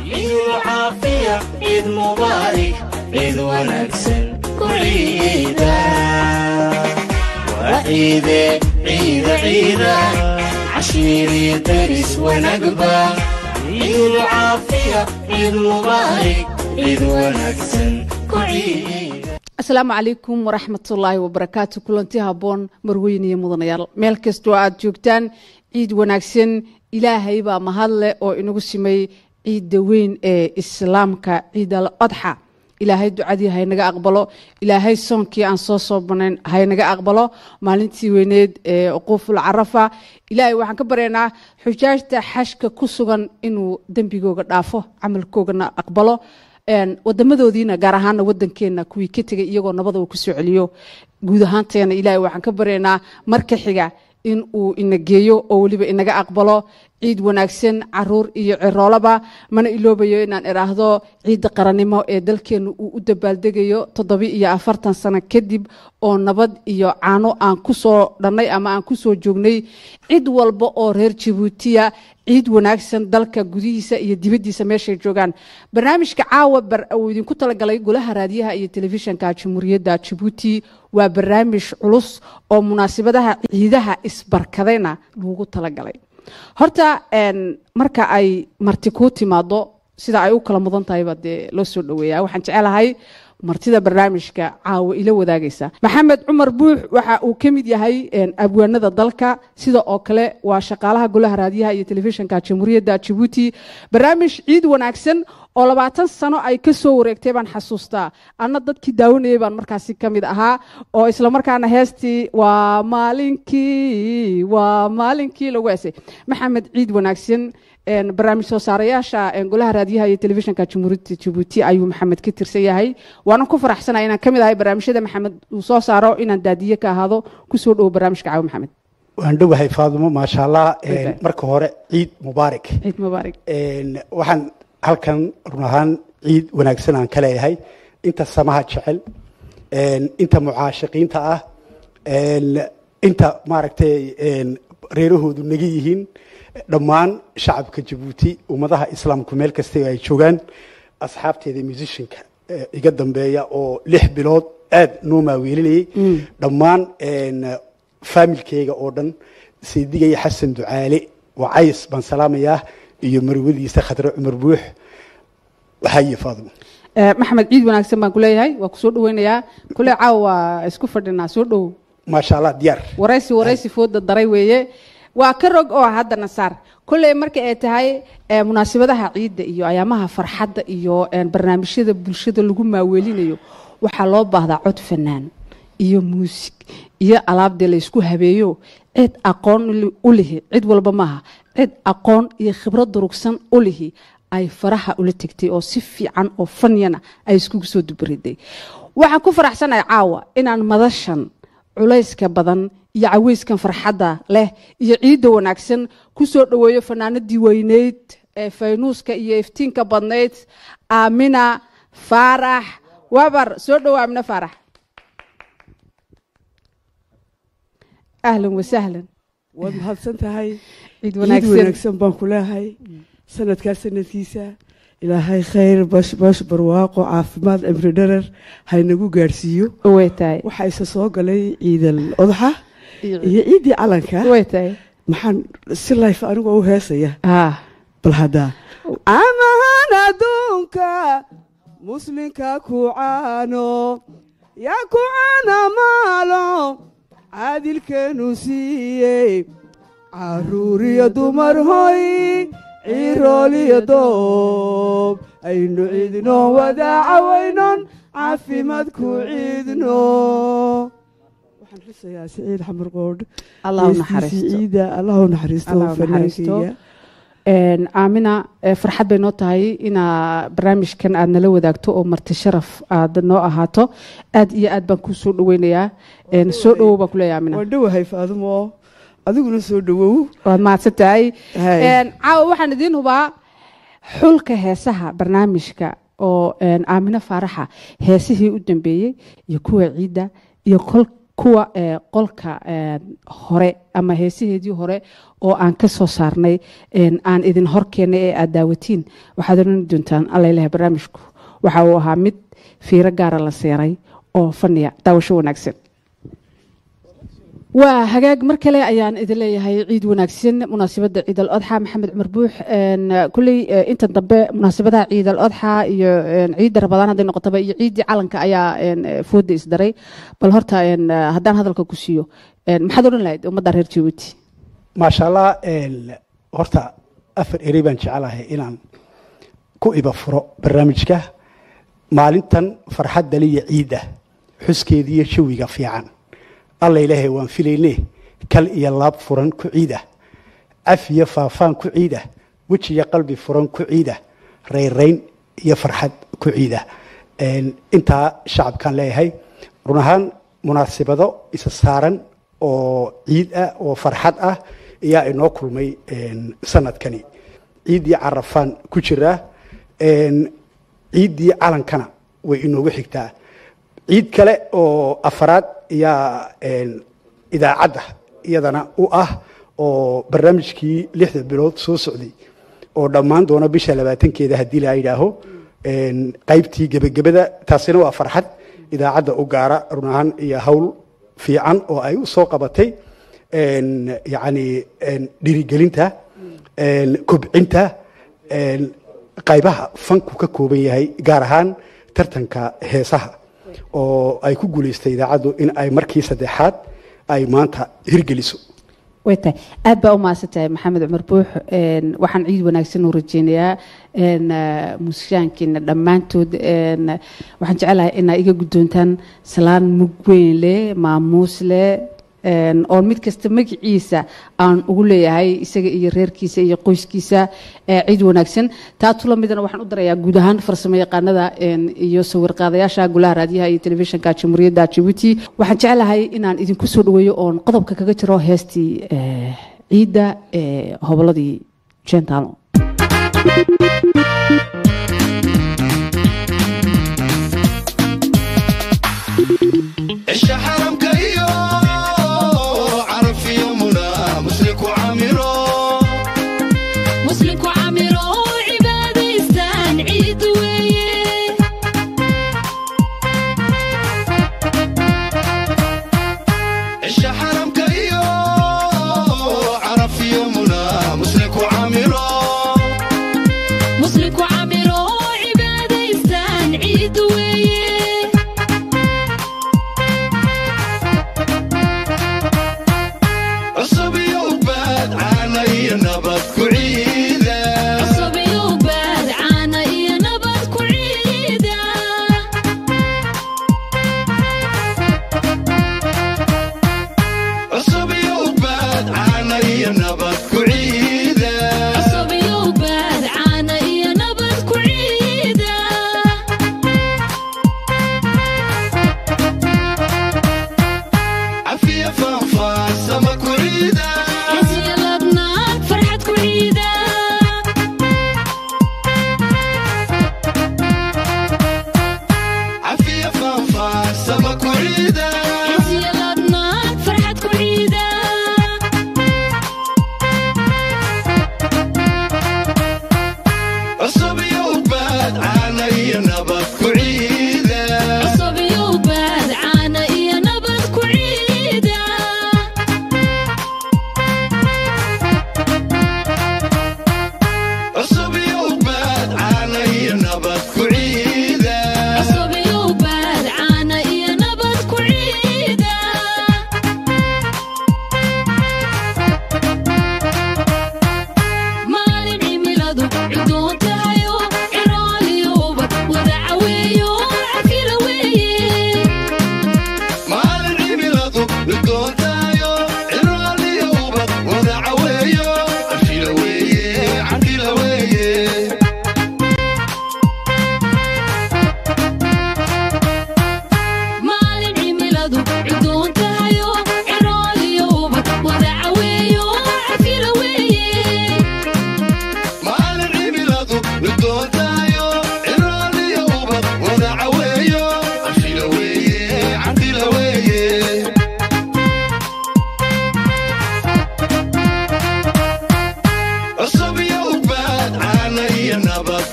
ciidul caafiya ciid mubaarak ciid wanaagsan ku ciida waa ciide ciida ciida cashiiriyo daris wanagba ciidul caafiya ciid mubaarak ciid wanaagsan ku ciida asalaamu calaykum waraxmatullaahi wabarakaatu kulanti habboon marweyne iyo mudanayaal meel kastoo aad joogtaan ciid wanaagsan ilaahay baa mahadleh oo inagu simay ciidda weyn ee islaamka ciid al adxa ilaahay ducadii haynaga aqbalo ilaahay soonkii aan soo soo banayn haynaga aqbalo maalintii weyneed ee uquuful carafa ilaahay waxaan ka baryaynaa xujaajta xashka ku sugan inuu dembigooga dhaafo camalkoogana aqbalo wadamadoodiina gaar ahaana wadankeena kuwii ka tegay iyagoo nabada uu kusoo celiyo guud ahaanteena ilaahay waxaan ka baryaynaa marka xiga in uu ina geeyo oo weliba inaga aqbalo ciid wanaagsan caruur iyo ciroolaba mana iloobayo inaan idhaahdo ciidda qarannimo ee dalkeenu uu u dabaaldegayo toddobi iyo afartan sano kadib oo nabad iyo caano aan ku soo dhannay ama aan ku soo joognay cid walba oo reer jabuutiya ciid wanaagsan dalka gudihiisa iyo dibaddiisa meeshay joogaan barnaamijka caawa uu idinku talagalay golaha raadiyaha iyo telefishanka jamhuuriyadda jabuuti waa barnaamij culus oo munaasabadaha ciidaha isbarkadayna loogu talagalay horta marka ay marti kuu timaado sida ay u kala mudan tahayba dee loo soo dhaweeya waxaan jecelahay martida barnaamijka caawa ila wadaagaysa maxamed cumar buux waxa uu ka mid yahay abwaanada dalka sida oo kale waa shaqaalaha golaha raadiyaha iyo telefishanka jamhuuriyadda jabuuti barnaamij ciid wanaagsan oo labaatan sano ay ka soo wareegtay baan xasuustaa anna dadkii daawanayay baan markaasi ka mid ahaa oo islamarkaana heestii waa maalinkii waa maalinkii lagu esay maxamed ciid wanaagsan barnaamij soo saarayaasha golaha raadiyaha iyo telefishanka jamhuuriyadda jabuuti ayuu maxamed ka tirsan yahay waanan ku faraxsanaya inaan ka mid ahay barnaamijyada maxamed uu soo saaro inaan daadiye ka ahaado kusoo dhowo barnaamijka caawi maxamed waan dhowahay faadumo maasha allah marka hore ciid mubaarak ciid mubaarak waxaan halkan run ahaan ciid wanaagsan aan ka leeyahay inta samaha jecel inta mucaashiqiinta ah inta maaragtay reerahoodu naga yihiin dhammaan shacabka jabuuti ummadaha islaamku meel kasta ay joogaan asxaabteeda musishinka iga dambeeya oo lix bilood aad noo maaweelinayay dhammaan faamilkeyga oo dhan saydigaya xasan ducaale wacays baan salaamayaa iyo marwadiisa khadre cumar buux waxaaye faadimo maxamed ciid wanaagsan baan kuleeyahay waa kusoo dhaweynayaa kule caawa waa isku fadhinaa soo dhow maasha allah diyaar waraysi waraysi fooda daray weeye waa ka rog oo haddana saar kolley marka ay tahay munaasabadaha ciidda iyo ayaamaha farxadda iyo barnaamijyada bulshada lagu maaweelinayo waxaa loo baahdaa cod fanaan iyo muusig iyo alaabdee la ysku habeeyo cid aqoon u lihi cid walba maaha cid aqoon iyo khibrad durugsan u lihi ay faraha ula tegtay oo si fiican oo fanyana ay iskugu soo dubariday waxaan ku faraxsanahay caawa inaan madashan culayska badan iyo caweyskan farxadda leh iyo ciidda wanaagsan ku soo dhoweeyo fanaanadii weyneyd ee faynuuska iyo iftiinka badnayd aamina faarax wabar soo dhowo aamina faarax ahlan wasahlan waad mahadsan tahay ciid ciid wanaagsan wanaagsan baan ku leehay sanadkaa sanadkiisa ilaahay khayr bash bash barwaaqo caafimaad cimri dharar haynagu gaadhsiiyo way tahay waxaa isa soo galay ciidal odaxa iyo iyo ciiddii calanka way tahay maxaan si layf anigoo u heesaya ah bal haddaa amahan adduunka muslinka ku caano yaa ku caana maalo caadilkeenu siiyey caruuriyo dumar hoy cirooliyo doob aynu ciidno wadaacawaynon caafimaad ku ciidno waxaan xusayaa siciid xamar qoodh allah u heestiisii naxariisto ciida allah u naxariisto Allah u naxariisto. fanaankeyga aamina eh, farxad bay noo tahay inaa barnaamijkan aad nala wadaagto oo marti sharaf aad noo ahaato aad iyo aad baan kuu soo dhaweynayaa En, soo dhowow baan kuleeyahay aamina waan dhowahay faadumo adiguna soo dhowow waad mahadsan tahay Hay. En, caawa waxaan idiin hubaa xulka heesaha barnaamijka oo en, aamino faaraxa heesihii u dambeeyey iyo kuwa ciidda iyo kol kuwa ee, qolka ee, hore ama heesaheedii hore oo aan ka soo saarnay een, aan idin hor keenay ee aad daawatiin waxaad oran doontaan allailaha barnaamijku waxa uu ahaa mid fiiro gaara la seeray oo faniya daawasho wanaagsan waa hagaag mar kale ayaan idin leeyahay ciid wanaagsan munaasabadda ciid al odxa maxamed cumar buux een, kulley eh, inta dambe munaasabadaha ciid al odxa iyo een, ciidda rabadaan hadday noqotaba iyo ciiddii calanka ayaa een, eh, fooda isdaray bal horta een, eh, haddaan hadalka ku siiyo een, maxaad odhan lahayd ummadda reer jabuuti maasha allah een, horta afar erey baan jecelahay inaan ku iba furo barnaamijka maalintan farxadda liya ciidda xuskeediiyo jawiga fiican alla ilaahay waan filayne kal iyo laab furan ku ciida caf iyo faafaan ku ciida wejiyo qalbi furan ku ciida rayrayn iyo farxad ku ciida Een, intaa shacabkaan leeyahay run ahaan munaasibado isa saaran oo ciid ah oo farxad ah ayaa inoo kulmay een, sanadkani ciiddii carafaan ku jiraa een, ciiddii calankana way inoogu xigtaa ciid kale oo afaraad ayaa een, idaacadda iyadana u ah oo barnaamijkii lixda bilood soo socday oo dhammaan doona bisha labaatankeeda haddii la yidhaaho een, qaybtii gebagabada taasina waa farxad idaacadda u gaara run ahaan iyo hawl fiican oo ay u soo qabatay een, yacni een, dhirigelinta een, kobcinta een, qaybaha fanku ka kooban yahay gaar ahaan tartanka heesaha oo ay ku guulaystay idaacaddu in ay markii saddexaad ay maanta hirgeliso way tahay aad baa u mahadsan tahay maxamed cumar buux een, waxaan ciid wanaagsan u rajeynayaa een, eh, muusishaankiina dhammaantood een, waxaan jecelahay inaa iga guddoontaan salaan mug weyn leh maamuus leh een, oo mid kasta magaciisa aan ugu leeyahay isaga iyo reerkiisa iyo qoyskiisa ee ciid wanaagsan taa tula midana waxaan u darayaa guud ahaan farsamo yaqaanada een, iyo sawir qaadayaasha golaha raadiyaha iyo telefishinka jamhuuriyadda jabuuti waxaan jecelahay inaan idinku soo dhaweeyo oon qodobka kaga jiro heestii eh, ciidda ee hoboladii jentalo cisha xaramka iyo carafiyo muna musliku camiro muslimku camiro oo cibaadaystaan ciid weeye cisha xaramka iyo carafiyo muna musliku camiro muslimku camiro oo cibaadaystaan ciid weeye cusub iyo ubaad caana iyo nabad ku ciida cusub iyo baad caana iyo nabad ku ciida cusub iyo ubaad caana iyo nabad ku ciida cusub iyo baad caana iyo nabad ku ciida cafiya faanfaansama ku ciida hesiya ladnaad farxad ku ciida cafiya faanfaansama ku ciida hesiya ladnaad farxad ku ciida cusub iyo ubaad caana iyo nabad ku ciida cusub iyo baad caana iyo nabad ku ciida cusub iyo ubaad caana iyo nabad ku ciida cusub iyo baad caana iyo nabad ku ciida maalin cimiladu cudoon tahayo ciraaliyo ubad wada caweeye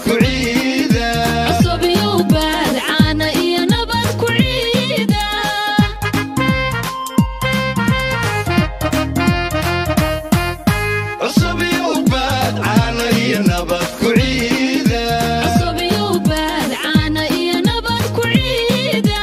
ku ciida cusub iyo baad caana iyo nabad ku ciida cusub iyo ubaad caana iyo nabad ku ciida cusub iyo baad caana iyo nabad ku ciida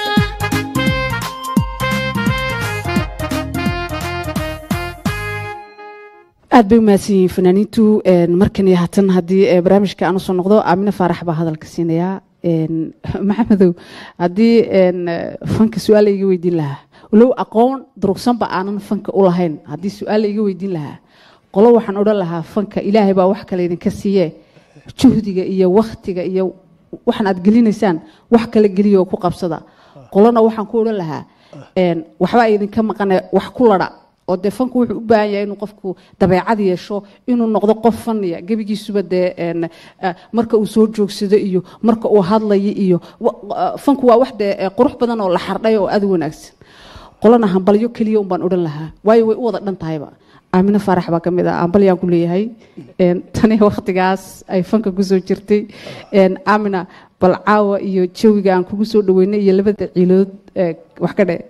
aad bay umahadsan yihiin fanaaniintu markan iyo haatan haddii eh, barnaamijka aan usoo noqdo aamine faarax baa hadalka siinayaa Een, maxamedow haddii een, eh, fanka su-aal iga weydiin lahaa walow aqoon durugsanba aanan fanka u lahayn haddii su-aal iga weydiin lahaa qolo waxaan odhan lahaa fanka ilaahay baa wax kale idinka siiye juhdiga iyo waktiga iyo waxaan aad gelinaysaan wax kale geliya oo ku qabsada qolona waxaan ku odhan lahaa een, waxbaa idinka maqane wax ku ladha oo dee fanku wuxuu u baahan yahay inuu qofku dabeecad yeesho inuu noqdo qof faniya gebigiisuba dee een, eh, marka uu soo joogsado iyo marka uu hadlayo iyo wa- wa- fanku waa wax dee eh, qurux badan oo la xardhay oo aad u wanaagsan qolana hambalyo keliya un baan odhan lahaa waayo way u wada dhan tahayba aamine faarax baa ka mid ah hambalyaan ku leeyahay Een, tani waktigaas ay fanka kusoo jirtay Een, aamina bal caawa iyo jawiga aan kugu soo dhaweynay iyo labada ciilood eh, wax ka dhe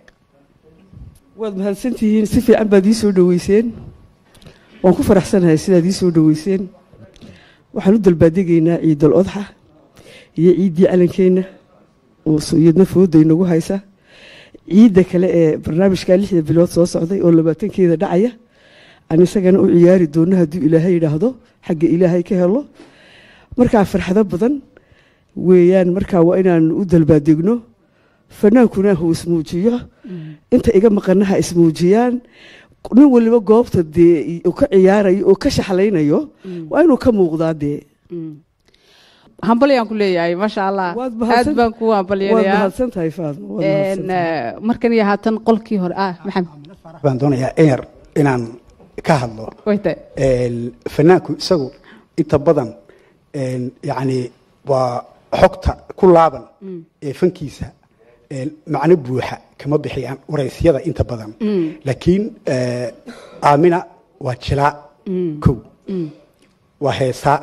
waad mahadsantihiin si fiican baad ii soo dhoweyseen waan ku faraxsanahay sidaad ii soo dhoweyseen waxaan u dalbaadegaynaa ciidal odxa iyo ciiddii calankeenna oo iyadna fooda inagu haysa ciidda kale ee barnaamijka lixda bilood soo socday oo labaatankeeda dhacaya aan isagana u ciyaari doono hadduu ilaahay yidhaahdo xagga ilaahay ka helo markaa farxado badan weeyaan markaa waa inaan u dalbaadegno fanaankuna huu ismuujiyo inta iga maqanaha ismuujiyaan nin waliba goobta dee uu ka ciyaarayo oo ka shaxlaynayo waa inuu ka muuqdaa dee hambalyaan ku leeyahay maasha allah Waad aad mahadsan- baan ku waad hambalyanayaa mahadsan tahay faadmo waad mahadsan Een, tahay. eh, markan iyo haatan qolkii hore ah maxamed Farax baan doonayaa eer inaan ka hadlo way tahay Een, fanaanku isagu inta badan een, yacni waa xogta ku laaban ee fankiisa een, macno buuxa kama bixiyaan waraysyada inta badan laakiin eh, aamina waa jilaa kow waa heesaa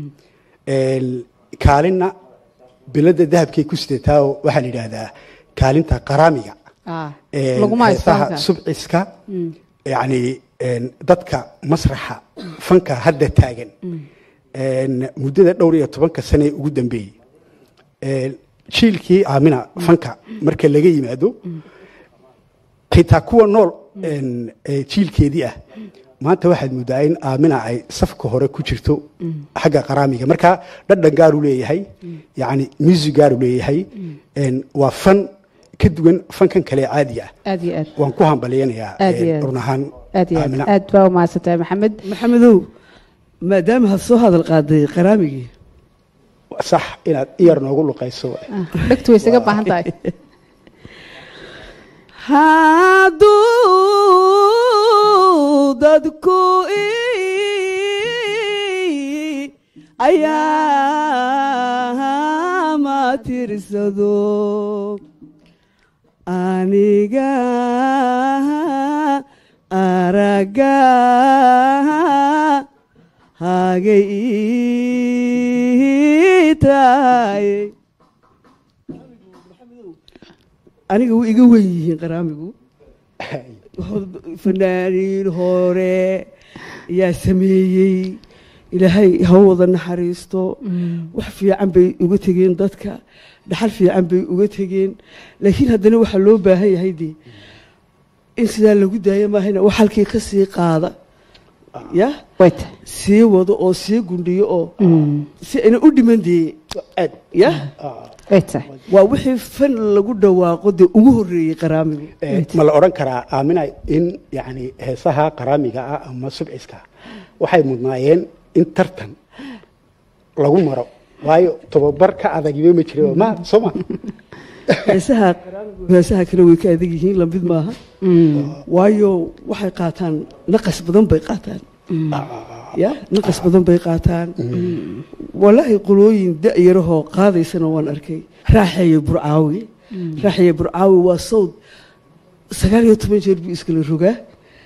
Een, kaalinna bilada dahabkay ku sidataa oo waxaa la yidhaahdaa kaalinta qaraamiga Ah, Een, laguma haysto heesaha halkan. subciska yacni een, dadka masraxa fanka hadda taagan een, muddada dhowr iyo tobanka sane ee ugu dambeeyey Een, jiilkii aamina fanka marka laga yimaado xitaa kuwa nool een, ee jiilkeedii ah maanta waxaad moodaa in aamina ay safka hore ku jirto xagga qaraamiga marka dhadhan gaaru leeyahay yacni music gaaru leeyahay Een, waa fan ka duwan fankan kale ee caadiga ah aad iyo aad waan ku hambalyanayaa Aad iyo eh, aad. run ahaan aad iyo aad Aamina. aad baa umahadsantahay maxamed maxamedow maadaama had soo hadal qaaday qaraamigii sax inaad iyar noogu luqayso Ah, dhegtu way isaga baahan tahay hadduu dadku ayaa ma tirsado aniga araga hagay ii tahay aniga way iga wen yihiin qaraamigu fanaaniin hore yaa sameeyey ilaahay ha wada naxariisto wax fiican bay uga tegeen dadka dhaxal fiican bay uga tegeen laakiin haddana waxaa loo baahan yahay dee in sidaa lagu daaya maahayna wax halkii ka sii qaada ya way tahay sii wado oo sii gundhiyo oo si ayna u dhiman dee ya way tahay waa wixii fan lagu dhawaaqo dee ugu horreeyey qaraamigu Eh, ma la odhan karaa aamina in yani heesaha qaraamiga ah ama subciska waxay mudnaayeen in tartan lagu maro waayo tobabar ka adagiba ma jira ma soo ma heesaha qaraamigu heesaha kale way ka adag yihiin lamid maaha waayo waxay qaataan naqas badan bay qaataan ya naqas badan bay qaataan walaahi qolooyin da-yarahoo qaadaysana waan arkay raaxeeye burcaawi raaxeeye burcaawi waa sawd sagaal iyo toban jeer buu iskala rogaa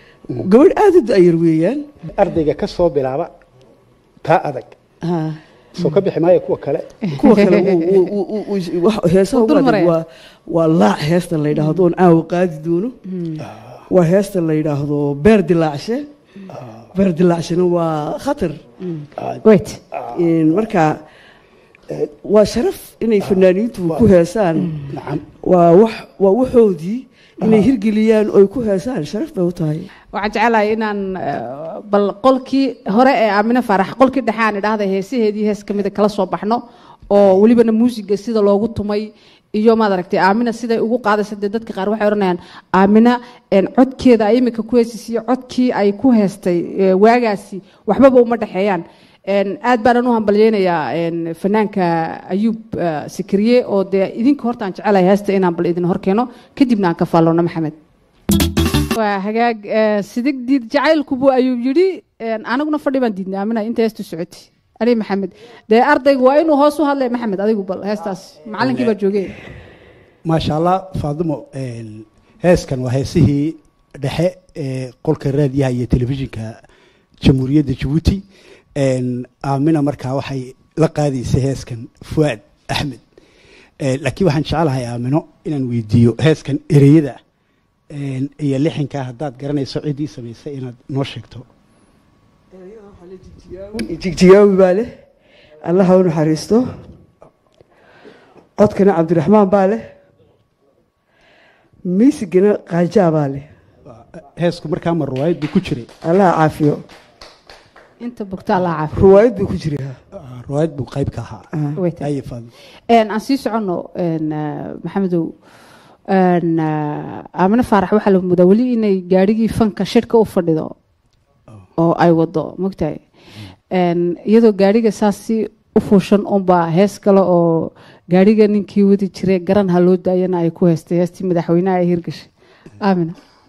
gabadh aada u da-yar weeyaan ardayga ka soo bilaaba taa adag Ha. soo ka bixi maayo kuwa kale kuwa kale wuu- wuu- wuu- wuu- wuu- wax- heesaha Wuu dul ugu adag maraya. waa waa laac heesta la yidhaahdo oon caawa qaadi doono waa heesta la yidhaahdo beer dilaacshe beer dilaacshena waa khatar wait Een, marka eh, waa sharaf inay fanaaniintu ku heesaan nacam waa wax waa waxoodii inay hirgeliyaan oy ku heesaan sharaf bay u tahay waxaan jecelahay inaan eh, bal qolkii hore ee aamine faarax qolkii dhexe aan idhaahda heesaheedii hees kamida kala soo baxno oo welibana muusiga sida loogu tumay iyo maad aragtay aamina siday ugu qaadaysa dee dadka qaar waxay odhanayaan aamina een, codkeeda ay imika ku heesisiyo codkii ay ku heestay eh, waagaasi waxbaba uma dhexeeyaan Een, aad baanan u hambalyeynayaa een, fanaanka ayuub eh, sikriye oo dee idinka horta aan jecelahay heesta inaan bal idin horkeeno kadibna aan ka faalloono maxamed waa hagaag eh, sidig diid jacaylkubu ayuu yidhi een, aniguna fadhi baan diidnay aamina inta heestu socotay ani maxamed dee ardaygu waa inuu hoos u hadlay maxamed adigu bal heestaas macalinkii baa joogay maasha allah faadimo een, heeskan waa heesihii dhexe ee qolka raadiyaha iyo telefishinka jamhuuriyadda jabuuti een, aamina markaa waxay la qaadaysay heeskan fuaad axmed Een, laakiin waxaan jecelahay aamino inaan weydiiyo heeskan ereyada een, iyo lixinka haddaad garanayso ciddii samaysay inaad noo sheegto jigjigaawi baa leh allah ha u naxariisto codkana cabdiraxmaan baa leh miisigana qaajaa baa leh heesku markaa ma ruwaayad buu ku jiray allah ha caafiyo inta bogta allah caafiyo ruwaayad buu ku jiraa Ah, ruwaayad buu qayb ka ahaa Wait. haye faadimo Een, aan sii soconno een, eh, maxamedow een, eh, aamine faarax waxaa la mudaa weli inay gaadhigii fanka shirka u fadhido oo ay wado mogtahay Een, iyadoo gaadhiga saas si u fuushan unbaa hees kale oo gaadhiga ninkii wadi jiray garan ha loo daayana ay ku heestay heestii madaxweynaha ay hirgashay aamina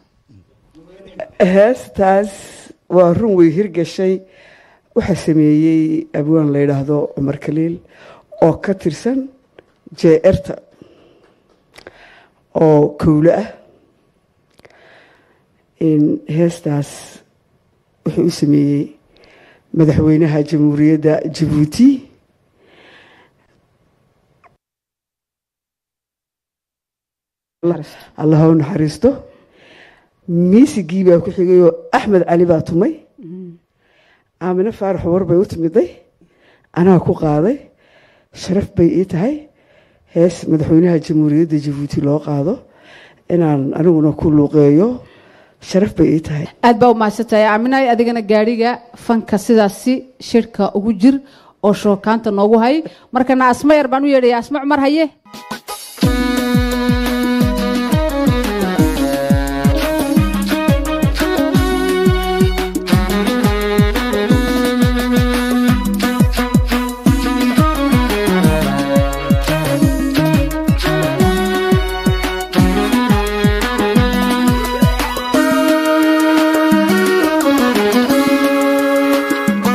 heestaas waa run way hirgashay waxaa sameeyey abwaan la yidhaahdo cumar kaliil oo ka tirsan jeerta oo kowle ah in heestaas wuxuu u sameeyey madaxweynaha jamhuuriyadda jabuuti allah ha u naxariisto miisigii baa ku xigayoo axmed cali baa tumay aamine faarax war bay u timiday anaa ku qaaday sharaf bay ii tahay hees madaxweynaha jamhuuriyadda jabuuti loo qaado inaan aniguna ku luuqeeyo sharaf bay ii tahay aad baa u mahadsantahay aaminay adigana gaadhiga fanka sidaasi shirka ugu jir oo shookaanta noogu hay markana asma yar baan u yeedhaya asma cumar haye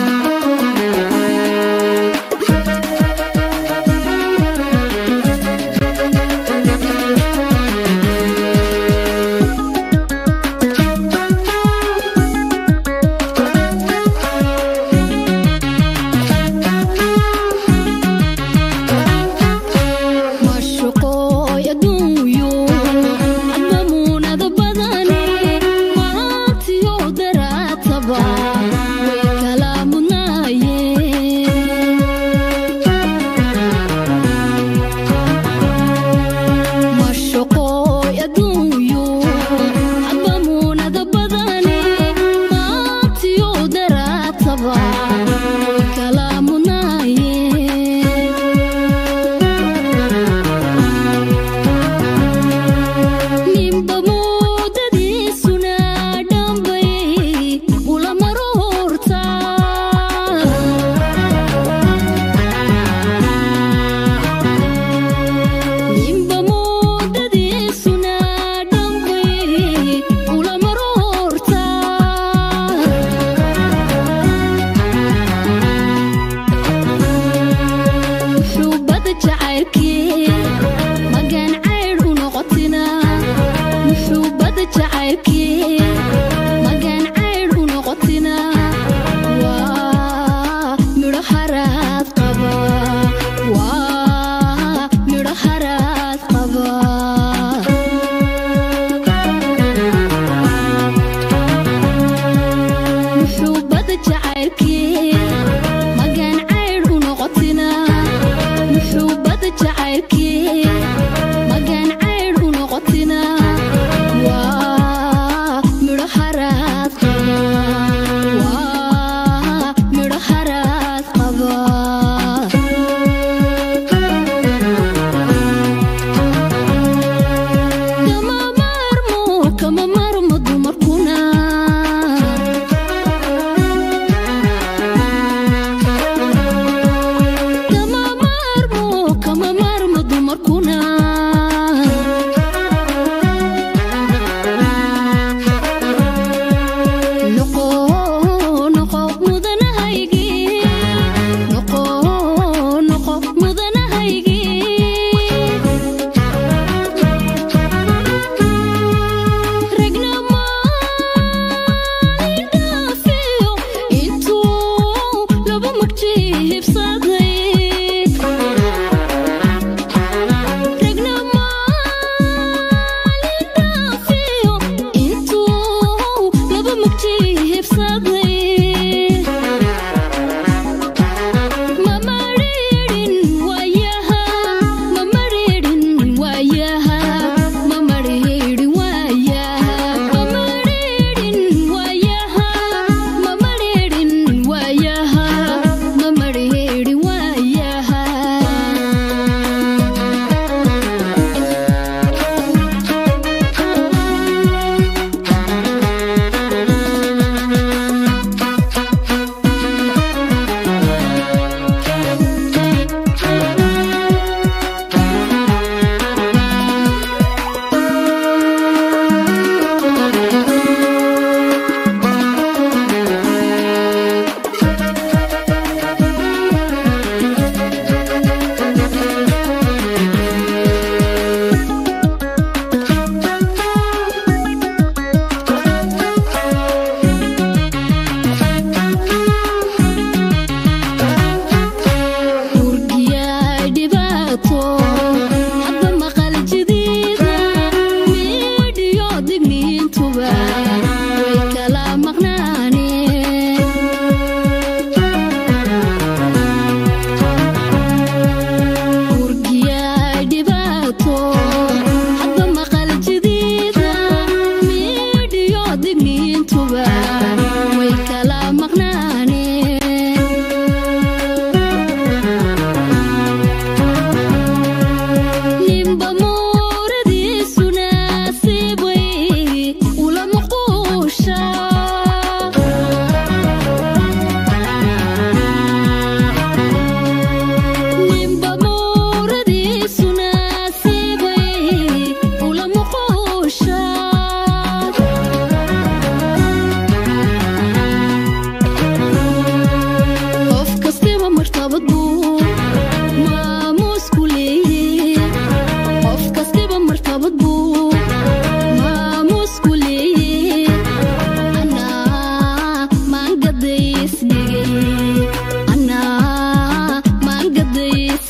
Thank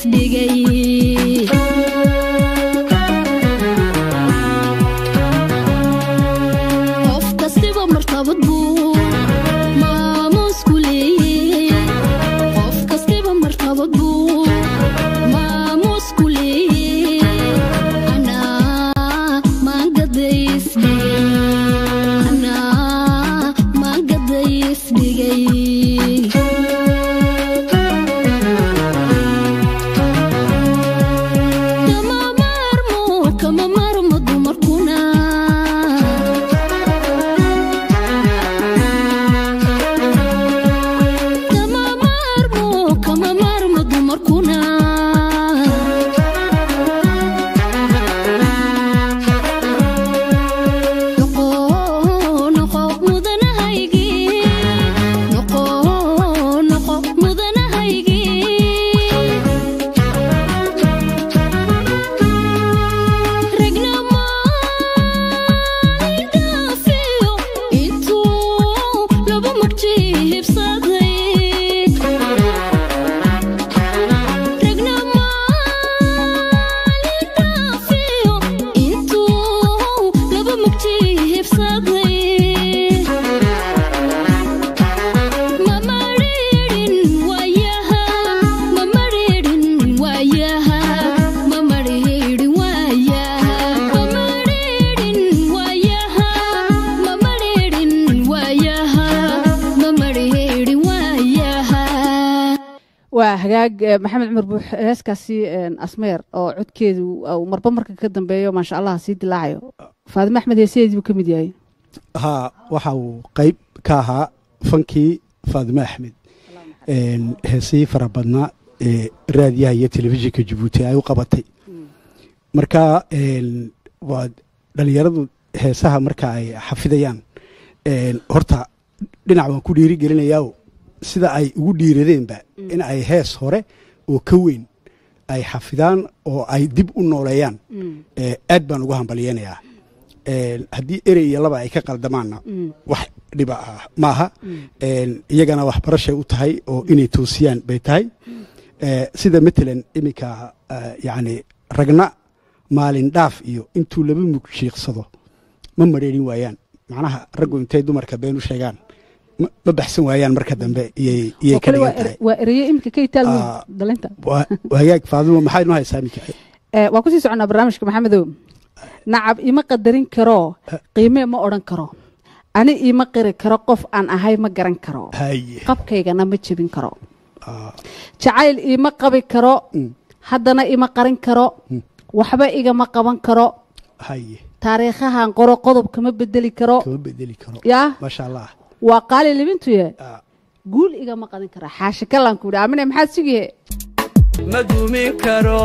isdhigay qof kastiba martabad buu maamuus ku leeyey qof kastiba martabad buu maamuus ku leeyey anaa maangadaysdhigay anaa maangadaysdhigay kama maarmo kama maarmo dumarkuna kama maarmo kama maarmo dumarkuna noqo noqo mudanahaygii noqo noqo mudanahaygii regnamaidaafiyo intuu laba mugji hibsaday regnamaidaafiyo intuu laba mugji hibsaday mamaridhin waayaha mamaridhin waayaha mamaridhin waayaha mamaridhin waayaha mamaridhin waayaha mamaridhin waayaha waa hagaag eh, maxamed cumar buux heeskaasi een, asmeer oo codkeedu uu marba marka ka dambeeyo maasha allah sii dilaacayo faadime axmed heesaheedii buu ka mid yahay haa waxa uu qayb ka ahaa fankii faadime axmed een, heesihii fara badnaa ee raadiyaha iyo telefishinka jabuuti ay u qabatay marka een, waa dhalinyaradu heesaha marka ay xafidayaan een, horta dhinac waan ku dhiiri gelinayaa sida ay ugu dhiiradeenba in ay hees hore oo ka weyn ay xafidaan oo ay dib u nooleeyaan ee, aad baan ugu hambalyeynayaa Een, haddii erey iyo laba ay ka qaldamaanna wax dhiba ah maaha Een, iyagana waxbarashay u tahay oo inay toosiyaan bay tahay Ee, sida matalan iminka eh, yacni ragna maalin dhaaf iyo intuu laba mug shiiqsado ma mareerin waayaan macnaha raggu intay dumarka been u sheegaan ma ma baxsan waayaan marka dambe iyay iyay oo ka kale waa dhigan tahay er- waa ereye iminka ka itaal weyn Ah. dalinta waa waa hagaag faadimo maxay noo haysaa iminka Eh, waa kusii soconaa barnaamijka maxamedow nacab ima qadarin karo qiimee ma odhan karo ani ima qiri karo qof aan ahay ma garan karo haye qabkaygana ma jebin karo Ah, jacayl ima qabi karo haddana ima qarin karo waxba igama qaban karo haye taariikhahan qoro qodob kama bedeli karo kama bedeli karo yaa maasha allah waa qaali libintuye Ah, guul igama qadan kara xaashi kalaan ku yidhi amine maxaad sugiye ma dumin karo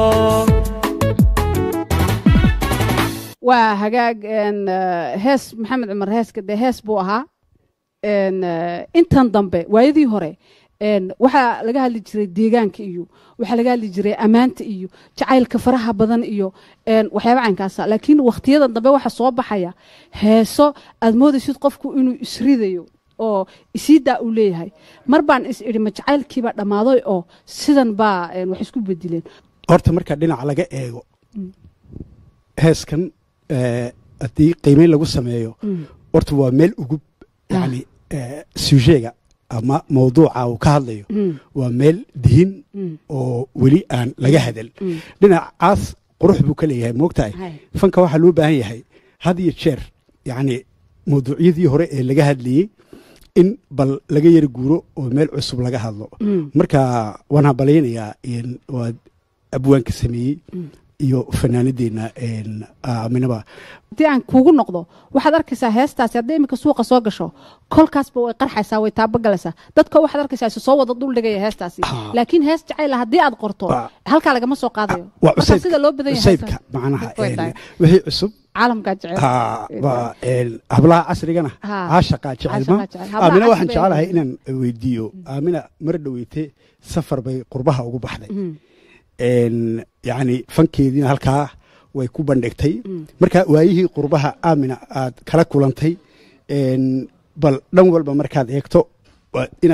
waa hagaag een, eh, hees maxamed cumar heeska dee hees buu ahaa een, eh, intan dambe waayadii hore een, waxaa laga hadli jiray deegaanka iyo waxaa laga hadli jiray ammaanta iyo jacaylka faraha badan iyo een, waxyaaba caynkaasa laakiin wakhtiyadan dambe waxaa soo baxaya heeso aad moodaysid qofku inuu isridayo oo isiidaa uu leeyahay mar baan is idhi ma jacaylkiibaa dhammaaday oo sidan baa een, wax isku bedileen horta marka dhinaca laga eego heeskan eh, haddii qiimeyn lagu sameeyo horta waa meel ugub yani eh, sujeega ama mawduuca uu ka hadlayo waa meel dihin oo weli aan laga hadal dhinacaas qurux buu ka leeyahay moogtahay Hay. fanka waxaa loo baahan yahay had iyo jeer yani mawduucyadii hore ee laga hadlayey in bal laga yari guuro oo meel cusub laga hadlo marka waan hambalaynayaa in waa abwaanka sameeyey iyo fanaanadeenna een, aaminaba haddii aan kuugu noqdo waxaad arkaysaa heestaasi hadday iminka suuqa soo gasho kolkaasba way qarxaysaa way taabogalaysaa dadka waxaad arkaysaa isu soo wada duldhigaya heestaasi Ah. laakiin hees jacayla haddii aad qorto Ah. halkaa lagama soo qaadayo waa marka cusaybka sida loo badan yahay cusaybka heestan. macnaha Way een, tahay. wixii cusub caalamkaa jecel haa, waa, een, hablaha casrigana Ha. caashaqa jecelma Caashaqa jecel. Hablaha aamina waxaan casriga jeclahay ee- inaan weydiiyo aamina mar dhoweyte safar bay qurbaha ugu baxday een, yacni fankeediina halkaa way ku bandhigtay marka waayihii qurbaha aamina aad kala kulantay een, bal dhan walba markaad eegto waa inaad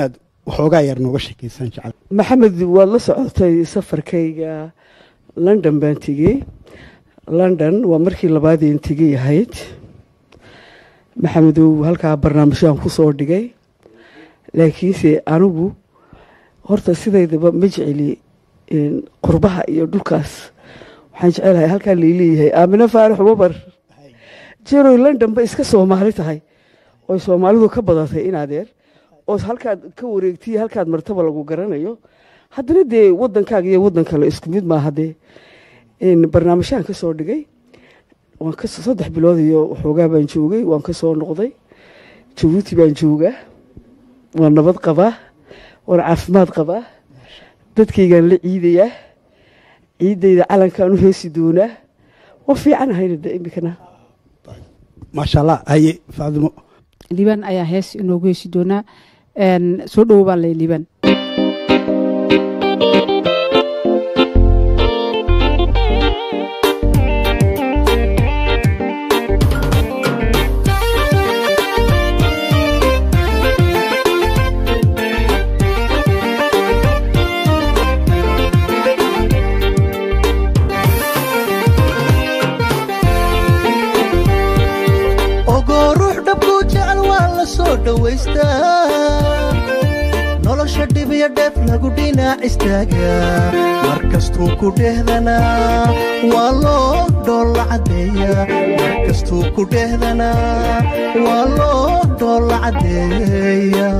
waxoogaa yar nooga sheekaysan jecel maxamed waad la socotay safarkayga london baan tegey london waa markii labaadeen tegay ahayd maxamedow halkaa barnaamijyaan ku soo dhigay laakiinse anigu horta sidaydaba ma jeceli een, qurbaha iyo dhulkaas waxaan jecelahay halkaa laileeyahay aamine faarax wabar jeroy london ba iska soomaali tahay oy soomaalidu ka badatay in adeer oo halkaad ka wareegtiy halkaad martaba lagu garanayo haddana dee wadankaaga iyo wadan kale isku mid maaha dee een, barnaamijyaan ka soo dhigay waan ka saddex bilood iyo waxoogaa baan joogay waan ka soo noqday jabuuti baan joogaa waan nabad qabaa waan caafimaad qabaa dadkaygaan la ciidayaa ciidayda calankaan u heesi doonaa waa fiican ahayna de imikana maasha allah haye faadimo liibaan ayaa hees inoogu heesi doonaa Een, soo dhowo baan lay liibaan ogoo ruux dhabkuu jecel waa la soo dhowaystaa nolosha dhib iyo dheef lagu dhinac istaagaa mar kastuu ku dheehdanaa waa loo dhoolla caddeeyaa mar kastuu ku dheehdanaa waa loo dhoolla caddeeyaa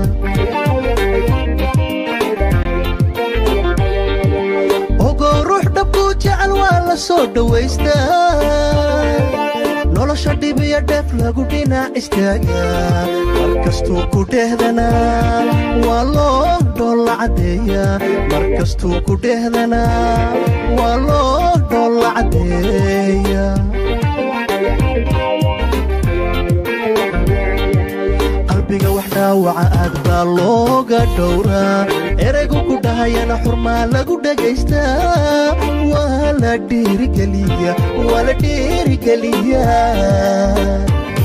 ogoo ruux dhabkuu jecel waa la soo dhowaystaa nolosha dhib iyo dheef lagu dhinac istaagaa mar kastuu ku dheehdanaa waa loo dhoolla caddeeyaa mar kastuu ku dheehdanaa waa loo dhoolla caddeeyaa qalbiga wax dhaawaca aad baa looga dhowraa eraygu ku dhahayana xurmaa lagu dhagaystaa waa la dhiirigeliya waa la dhiirigeliyaa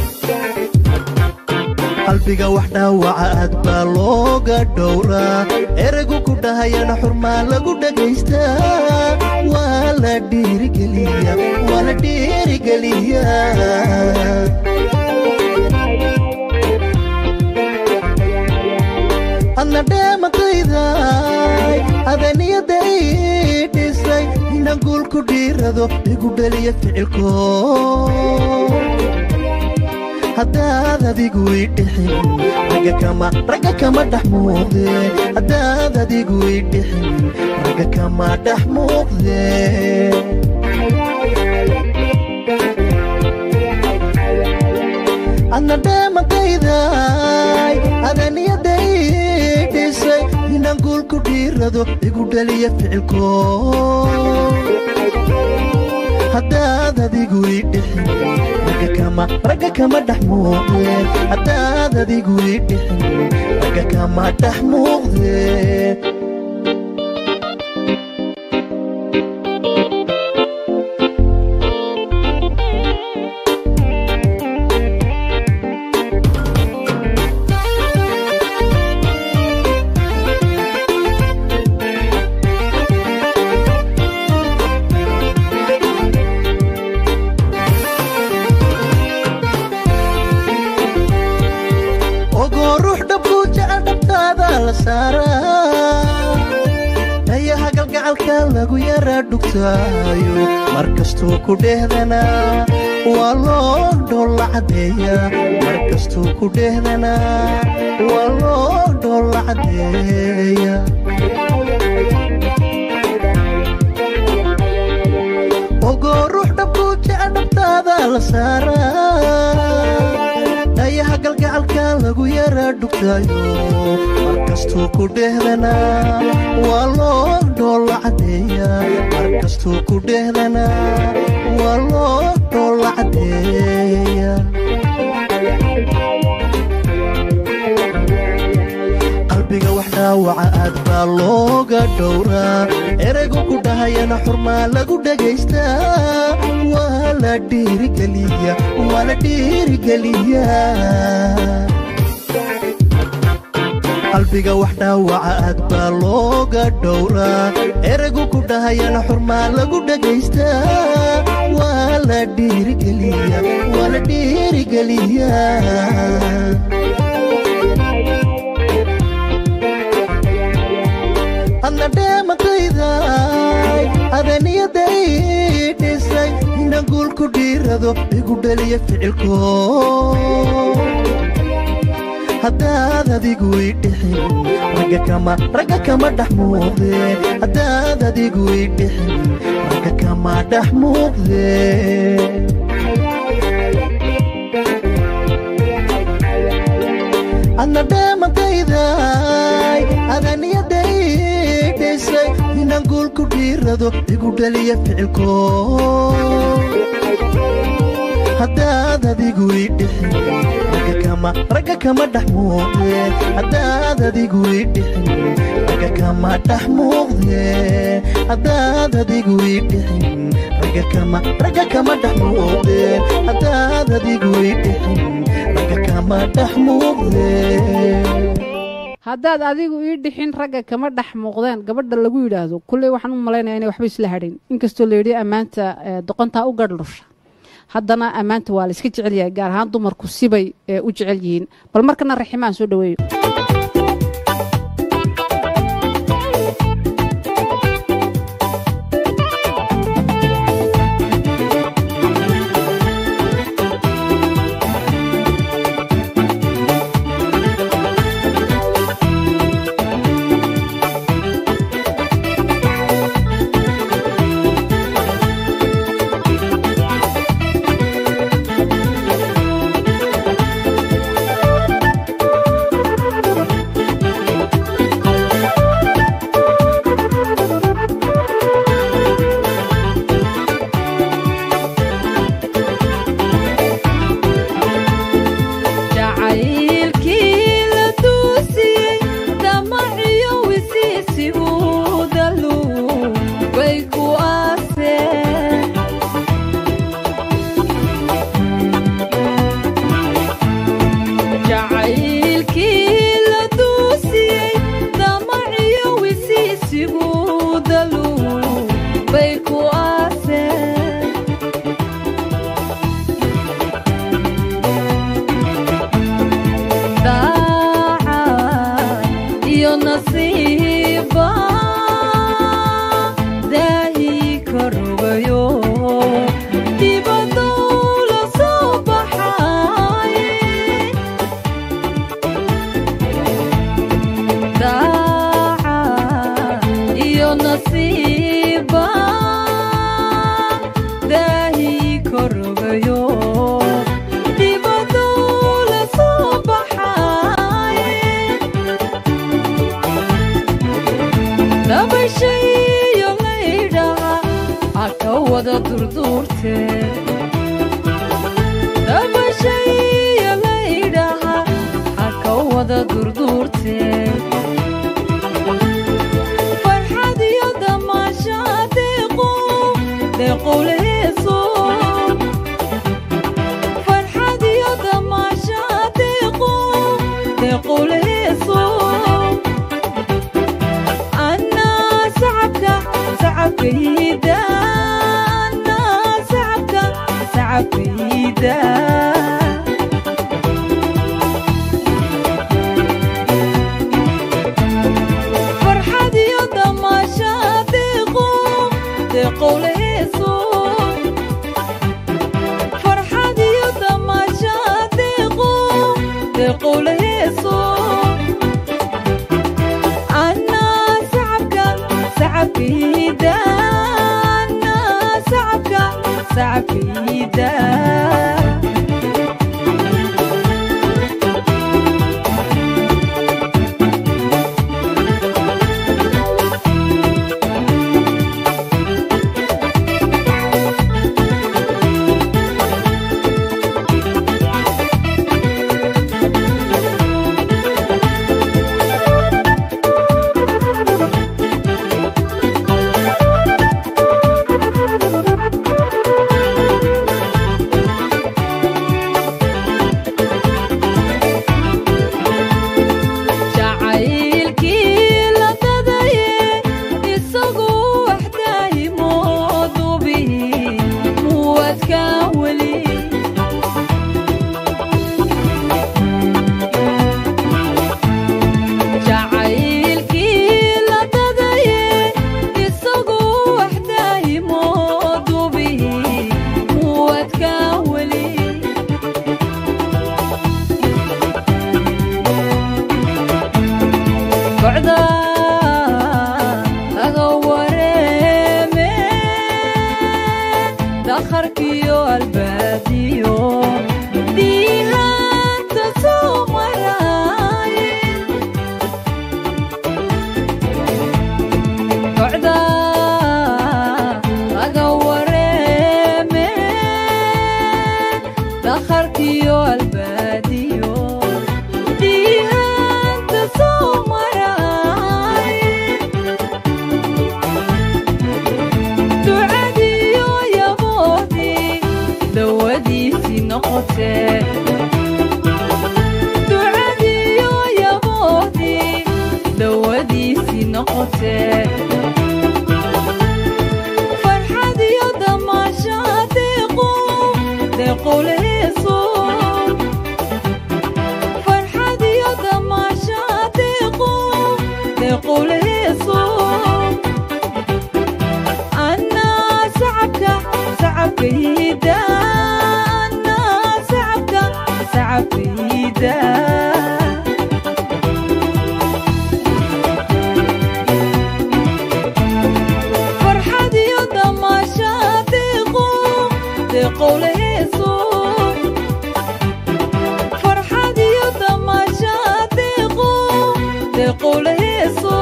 qalbiga wax dhaawaca aad baa looga dhowraa eraygu ku dhahayana xurmaa lagu dhagaystaa waa la dhiirigeliya waa la dhiirigeliyaa adna dheematayday adaniyadda ii dhisay inaan guul ku dhiirado igu dheliya ficilko haddaad adigu ii dhixin ragga kama ragga kama dhex muuqde haddaad adigu ii dhixin ragga kama dhex muuqde adna dheematayday adaniyadda ii dhisay inaan guul ku dhiirado igu dheliya ficilko haddaad adigu ii dhixin ragga kama ragga kama dhex muuqdeen haddaad adigu ii dhixin ragga kama dhex muuqdeen ogoo ruux dhabkuu jecel dhabtaada la saaraa dhayaha galgacalka lagu yaraa dhugtaayo mar kastuu ku dheehdanaa waa loo dhoolla caddeeyaa mar kastuu ku dheehdanaa waa loo dhoolla caddeeyaa ogoo ruux dhabkuu jecel dhabtaada la saaraa dhayaha galgacalka lagu yaraa dhugtaayo mar kastuu ku dheehdanaa waa loo dhoolla caddeeyaa mar kastuu ku dheehdanaa waa loo dhoolla caddeeyaa qalbiga wax dhaawaca aad baa looga dhowraa eraygu ku dhahayana xurmaa lagu dhagaystaa waa la dhiirigeliya waa la dhiirigeliyaa qalbiga wax dhaawaca aad baa looga dhowraa eraygu ku dhahayana xurmaa lagu dhagaystaa waa la dhiirigeliya waa la dhiirigeliyaa adna dheemakayday adaniyadda ii dhisay inaan guul ku dhiirado igu dhaliya ficilko haddaad adigu ii dhixin ragga kama ragga kama dhex muuqdee haddaad adigu ii dhixin ragga kama dhex muuqdee adna dheemakayday adaniyadda ii dhisay inaan guul ku dhiirado igu dhaliya ficilko haddaad adigu ii dhixin ragga kama ragga kama dhex muuqdee haddaad adigu ii dhixin ragga kama dhex muuqdee haddaad adigu ii dhixin ragga kama ragga kama dhex muuqdee haddaad adigu ii dhixin ragga kama dhex muuqdee haddaad adigu ii dhixin ragga kama dhex muuqdeen gabadha lagu yidhaahdo kulley waxaan u malaynaya inay waxba isla hadhin inkastoo layidhi ammaanta ee, doqontaa u gadhlusha haddana ammaanta waa la iska jecel yahay gaar ahaan dumarku sibay ee u jecel yihiin bal markana raximaan soo dhaweeyo jacaylkii la duusiyey damaciyo wisiisigu dalu way ku aaseen jacaylkii la duusiyey damaciyo wisiisigu dalu bay ku aaseen daacad iyo nasiiba daahi ka rogayo dibadow la soo baxay daacad iyo nasiiba daahi ka rogayo dibadow la soo baxay dabashayo laydhaha aka wada durduurte dabashayo laydhaha aka wada durduurte farxad iyo damaasha deeqo deeqowleheeso farxad iyo damaasha deeqo deeqowleheeso أنا سعبك سعبك يدا أنا سعبك سعبك يدا فرحة يدا ما شادقو دقو لهيسو فرحة يدا ما شادقو دقو لهيسو أنا سعبك سعبك يدا أنا سعبك سعبك يدا dakharkiyo albaadiyo diihaanta soo maraaye kocda laga wareeme dakharkiyo albaadiyo diihaanta soo maraaye ducadiyo yaboodii dawadiisii noqotee ducadiyo yaboodii dawadiisii noqotee farxad iyo damaasha deequ deequleyso farxad iyo damaasha deequ deequleyso أنا سعبك سعبك يدا أنا سعبك سعبك يدا فرحة يدا ما شاتقو دقو ليسو فرحة يدا ما شاتقو دقو ليسو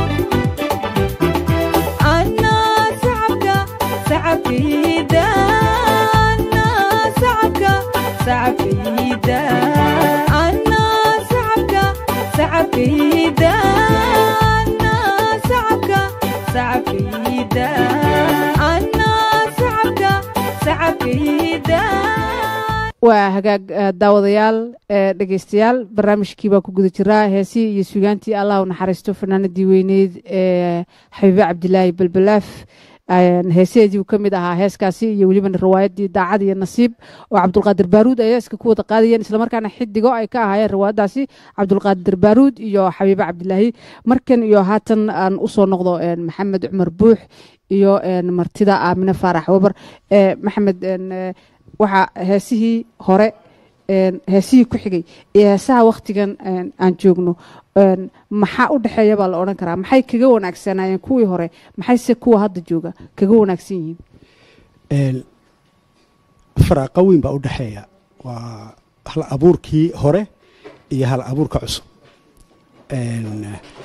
أنا سعبك سعبك يدا أنا سعبك سعبك يدا أنا سعبك سعبك يدا أنا سعبك سعبك يدا أنا سعبك سعبك يدا waa hagaag eh, daawadayaal eh, dhegeystayaal barnaamijkii baa ku guda jiraa heesii iyo sugaantii allah u naxariisto fanaanadii weyneyd ee xabiibe cabdilaahi balbalaaf Een, heesaheedii uu ka mid ahaa heeskaasi iyo weliba riwaayadii daacad iyo nasiib oo cabdulqaadir baaruud ay heeska ku wada qaadayeen islamarkaana xidigo ay ka ahaayeen riwaayadaasi cabdulqaadir baaruud iyo xabiibe cabdilaahi markan iyo haatan aan usoo noqdo een, maxamed cumar buux iyo een, martida aamine faarax wabar Eh, maxamed een, eh, waxaa heesihii hore een, heesihii ku xigay iyo heesaha waktigan een, aan joogno een, maxaa u dhexeeya baa la odhan karaa maxay kaga wanaagsanaayeen kuwii hore maxayse kuwa hadda jooga kaga wanaagsan yihiin Een, faraaqa weyn baa u dhexeeya waa hal abuurkii hore iyo hal abuurka cusub Een,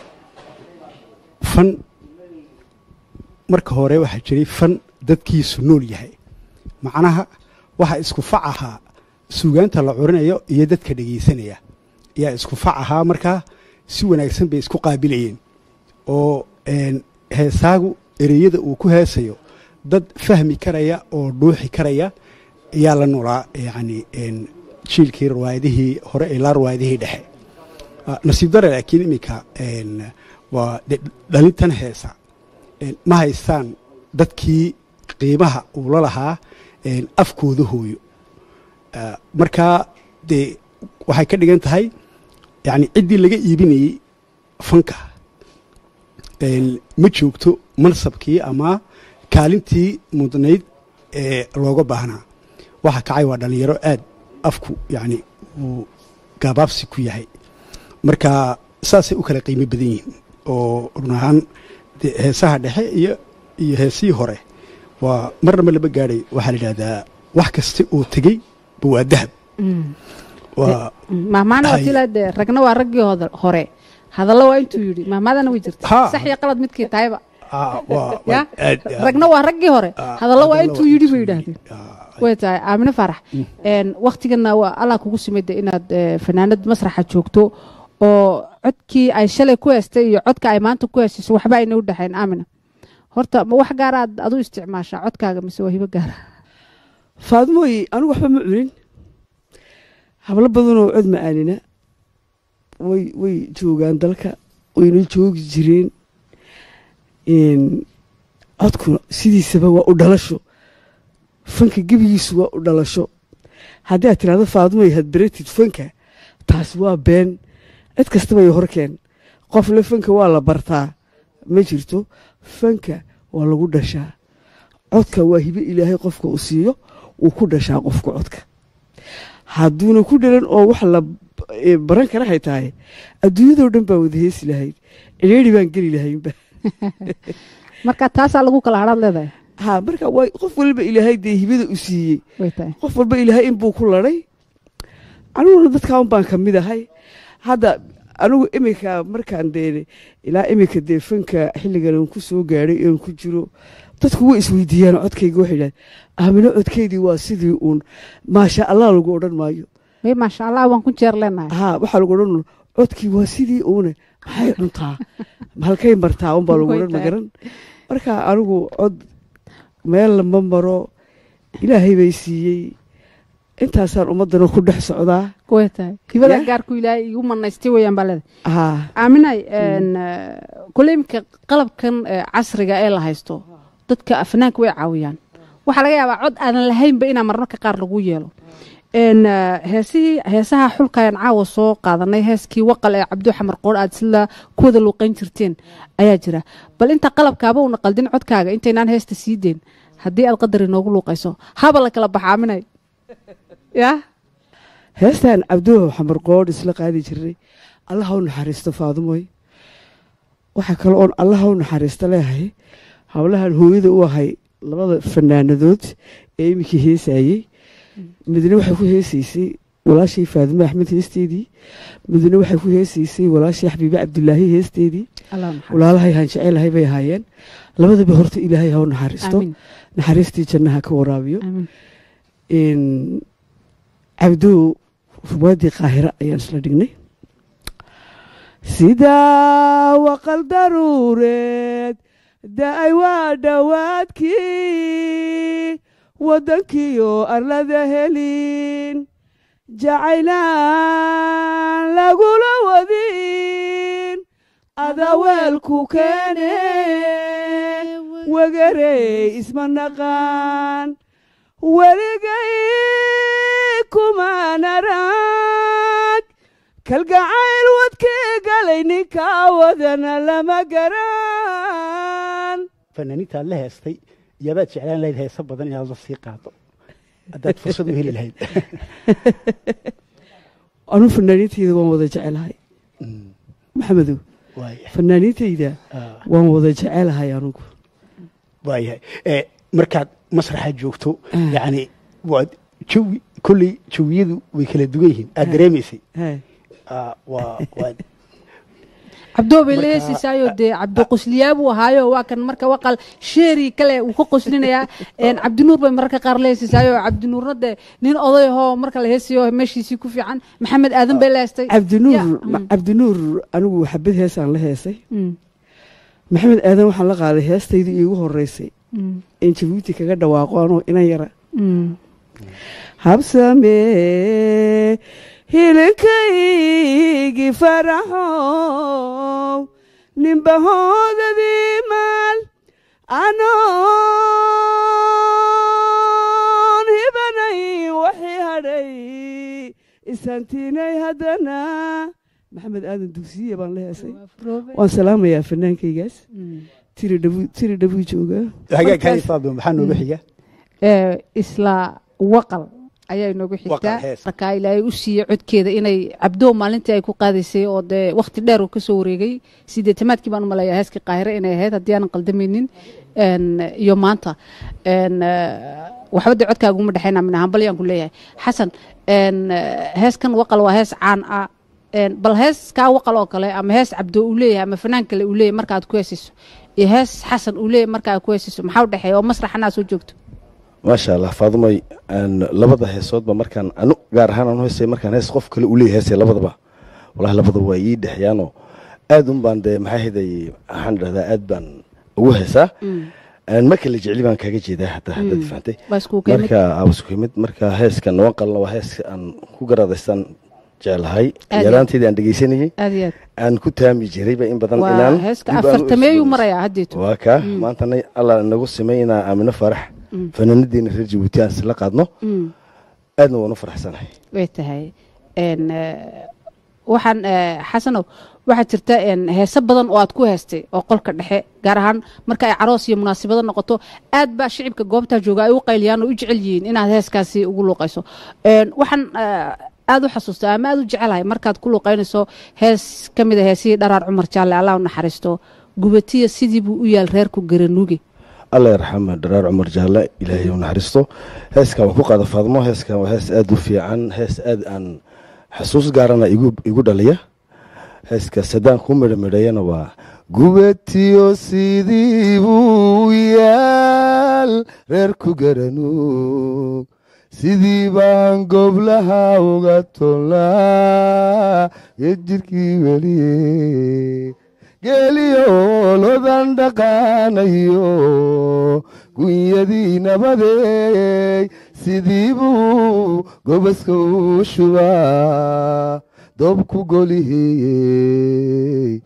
fan marka hore waxaa jiray fan dadkiisu nool yahay macnaha waxa isku fac ahaa suugaanta la curinayo iyo dadka dhegaysanaya ayaa isku fac ahaa markaa si wanaagsan bay isku qaabilayeen oo een, heesaagu ereyada uu ku heesayo dad fahmi karaya oo dhuuxi karaya ayaa la noolaa yacni een, jiilkii riwaayadihii hore ilaa riwaayadihii dhexe Ah, nasiib dare laakiin iminka een, waa de- dhalintan heesa een, ma haystaan dadkii qiimaha uu la lahaa een, afkooda hooyo Ah, markaa dee waxay ka dhigan tahay yacni ciddii laga iibinayey fanka een, ma joogto mansabkii ama kaalintii mudnayd ee looga baahnaa waxa kacay waa dhallinyaro aad afku yacni uu gaabaabsi ku yahay marka saasay u kala qiimo badan yihiin oo run ahaan dee heesaha dhexe iyo iyo heesihii hore waa marnaba lama gaadhay waxaa la yidhahdaa wax kasta oo tegey ba waa dahab waa mahmaana Hay. watila dee ragna waa raggii hoda- hore hadallo waa intuu yidhi mahmaadana way jirta Ha. sax iyo qalad midkii tahayba ah, waa ya waa aad aad- ragna waa raggii hore ah, hadallo waa hadallo intuu yidhi bay yidhaahdeen Ah, way tahay aamine faarax een, waktigana waa allah kugu simida inaad eh, fanaanad masraxa joogto oo codkii ay shalay ku heestay iyo codka ay maanta ku heestayso waxba ayna u dhexayn aamina horta ma wax gaaraad adu isticmaashaa codkaaga mise waa hibo gaara faadmooyi anigu waxba ma cunin hablo badanoo cod macaanina way way joogaan dalka wayna joogi jireen Een, codkuna sidiisaba waa u dhalasho fanka gebigiisu waa u dhalasho haddii aad tirahdo faadmooy had beratid fanka taasi waa been cid kastaba ay horkeen qofle fanka waa la bartaa ma jirto fanka waa lagu dhashaa codka waa hibe ilaahay qofka uu siiyo uu ku dhashaa qofka codka hadduuna ku dhalan oo wax la e, baran kara hay tahay adduunyadoo dhan baa wada heesi lahayd cidheeri baan geli lahaynba marka taasaa lagu kala hadhaad leedahay ha marka waa qof waliba ilaahay dee hibada u siiyey way tahay qof walba ilaahay inbuu ku ladhay aniguna dadkaa un baan ka mid ahay hadda anigu iminka markaan dee ilaa iminka dee fanka xilligan aan ku soo gaadhay oon ku jiro dadku way isweydiiyaan codkayga waxay idhahdeen aamino codkeydii waa sidii uun maasha allah lagu odhan maayo may maasha allah waan ku jeer leenahay ha waxaa lagu odhan uun codkii waa sidii uune maxay cuntaa halkay martaa unbaa lagu Way odhan tahay. magaran marka anigu cod meel lama maro ilaahay bay siiyey intaasaan ummaddana ku dhex socdaa way tahay hibada Ya. gaarku ilaahay igu manaystay weeyaan baa leedahay ha aaminay kule iminka qalabkan eh, casriga ee la haysto dadka afnaanka way caawiyaan waxaa laga yaabaa cod aanan lahaynba inaa marmarka qaar lagu yeelo En, eh, heesihii heesaha xulkayan caawa soo qaadanay heeskii waqal ee cabdu xamar qoor aad sida kuwada luuqayn jirteen ayaa jira bal inta qalabkaaba una qaldin codkaaga intaynaan heesta sii deyn haddii aad qadar inoogu luuqayso haba la kala baxa aaminay ya heestaan cabduhu xamar qoodh isla qaadi jiray allah u naxariisto faadumoy waxaa kale oon allah u naxariisto leeyahay howlahan hooyada u ahay labada fanaanadood ee iminkii heesaayey midna waxay ku heesaysay walaashii faadumo axmed heesteedii midna waxay ku heesaysay walaashii xabiibe cabdulaahi heesteedii allah naxariisto. walaalahay haan jecelahay bay ahaayeen labadaba horta ilaahay ha u naxariisto aamin naxariistii jannaha ka waraabiyo aamin in cabdow ruwaadii qaahira ayaan isla dhignay sidaa waqal daruureed da-ay waa dhowaadkii waddankiyo arlada helin jacaylaan lagula wadin adaweelku keene wegarey isma naqaan weligay kumaan arag kalgacayl wadkii galay ninkaa wadana lama garan fanaaniinta aad la heestay yaabaad jeclaan lahayd heeso badan inaad la sii qaado haddaad fursad u heli lahayd anuu fanaaniintayda waan wada jecelahay maxamedow waaya fanaaniintayda ah, waan wada jecelahay anugu waayahay Eh, markaad masraxa joogto Ah. yacni waad jawi kolley jawiyadu way kala duwan yihiin aad dareemaysay Hee. Ah, waa waa cabdoo bay la Marka- heesaysaayo dee cabdi qusliyaa buu ahaayo waa kan marka waqal sheeri kale uu ka qoslinayaa En, cabdinuur bay mararka qaar la heesaysaayo cabdinuurna dee nin oday ahoo marka la heesayo meeshiisii ku fiican maxamed aadan bay la heestay cabdinuur Ya, ma- mm. cabdinuur anigu xabad heesaan la heesay Mm, maxamed aadan waxaan la qaaday heestaydii iigu horeysay mm, in jabuuti kaga dhawaaqo anoo inan yara mm. habsamee hilinkaygii faraxow nimbahoodadii maal anoon hibanay waxii hadhay isantiinay haddana maxamed aadan dugsiye baan la heesay waan salaamayaa fanaankaygaas Mm. tiri dhabu tiri dhabuu joogaa hagaagkani faadimo maxaa nooga xiga Eh, isla waqal ayaa inoogu Waqal, xigtaa hees. markaa ilaahay u siiyey codkeeda inay cabdoo maalintii ay ku qaadaysay oo dee wakhti dheer uu kasoo wareegay sideetamaadkii baan u maleeyaa heeskii qaahire inay ahayd haddii aanan qaldamaynin En, iyo maanta En, eh, waxba dee codkaaga uma dhexayna min ahaan balyaan ku leeyahay xasan en, eh, heeskan waqal waa hees caan ah En, bal heeskaa waqal oo kale ama hees cabdo uu leeyahay ama fanaan kale uu leeyahay marka aad ku heesiso iyo hees xasan uu leeyahay marka aad ku heesiso maxaa u dhexeeya oo masraxana aad soo joogto maasha allah faadumay aan labada heesoodba markaan anu gaar ahaan anu heesay markaan hees qof kale uu leeyahay heesay labadaba walahi labadaba waa ii dhexyaanoo aad un baan dee maxaa hiday waxaan dhahdaa aad baan ugu heesaa Aan marka la jecli baan kaaga jeedaa hadda haddaad fahantay waa isku keenid marka abasku yimid marka heeskan waqalna waa hees aan ku garadaystaan jeclahay Aad yaraanteedii aan dhegeysanayay aad iyo aad aan ku taami jirayba in badan waa inaan heeska dib aan u afartameeyuu isdhegeysto. marayaa haddeetu waa kaa maantana allah nagu simay inaa aamino farax fanaanadiina reer jabuuti aan isla qaadno Mm, aadna waan u faraxsanahay way tahay En, eh, waxaan eh, xasanow waxaa jirta en, heese badan oo aad ku heestay oo qolka dhexe gaar ahaan marka ay caroos iyo munaasabado noqoto aad baa shicibka goobtaa jooga ay u qayliyaan oo u jecel yihiin inaad heeskaasi ugu luuqayso En, waxaan eh, aad u xasuustaa ama aad u jecelahay markaad ku luuqaynayso hees ka mid a heesihii dharaar cumar jaalle allah u naxariisto gubatiya sidii buu u yaal reerku garanuuge alla yarxama dharaar cumar jaalle ilaahay u naxariisto heeskan waan ku qaada faadmo heeskan waa hees aada u fiican hees aad aan xasuus gaarana igu igu dhaliya heeskaas haddaan ku midhamidhayana waa gubatiyo sidii buu yaal reer ku garanu sidii baan goblaha uga tolnaa ee jirkii weliye geeliyo lodan dhaqaanayo gunyadii nabadeey sidii buu gobaska u shubaa dobku goliheyey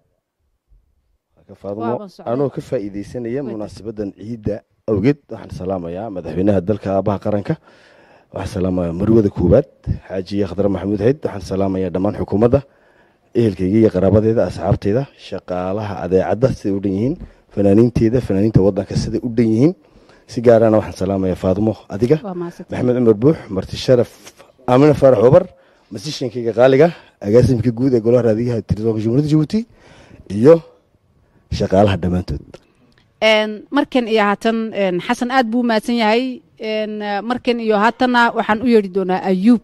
Waaban socday. anoo ka faa'iidaysanaya munaasabadan ciidda awgeed waxaan salaamayaa madaxweynaha dalka aabaha qaranka waxaan salaamayaa marwada koowaad xaajiye khadre maxamuud xeyd waxaan salaamayaa dhammaan xukuumadda ehelkayga iyo qaraabadeeda asxaabteyda shaqaalaha adeecadda siday u dhan yihiin fanaaniinteeda fanaaniinta wadanka siday u dhan yihiin si gaarana waxaan salaamayaa faadmo adiga waa mahadsantahay. maxamed cumar buux marti sharaf aamina faarax obar masishankayga qaaliga agaasimka guud ee golaha raadiyaha tirisoonka jumhuuriyadda jabuuti iyo shaqaalaha dhammaantood Een, markan iyo haatan een, xasan aad buu mahadsan yahay Een, eh, markan iyo haatanna waxaan u yeedhi doonaa ayuub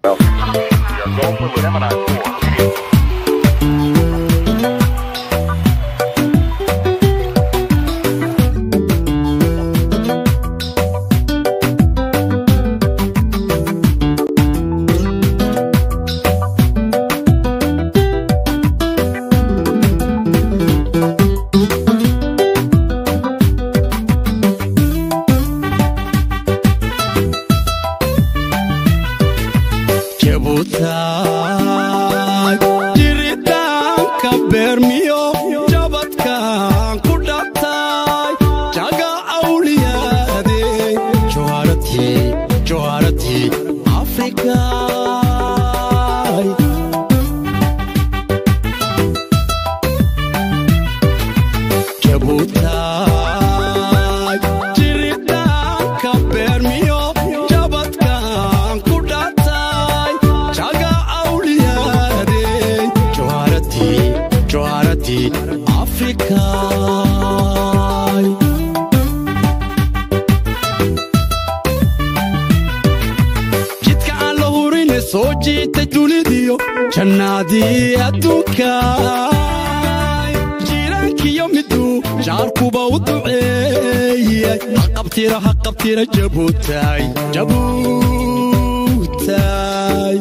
jabutaay jiritaanka beermiyo jabadkan ku dhatay jaga awliyaade joharadii joharadii afrikaay jabutaay jiritaanka beermiyo jabadkan ku dhatay jaga awliyaade joharadii joharadii afrikaay jidka aan la hurine soo jiitay dunidiyo jannaadii adduunka jiiraankiyo miduu jaarkuba u duceeyay haqabtira haqabtira jabuutaay jabuutaay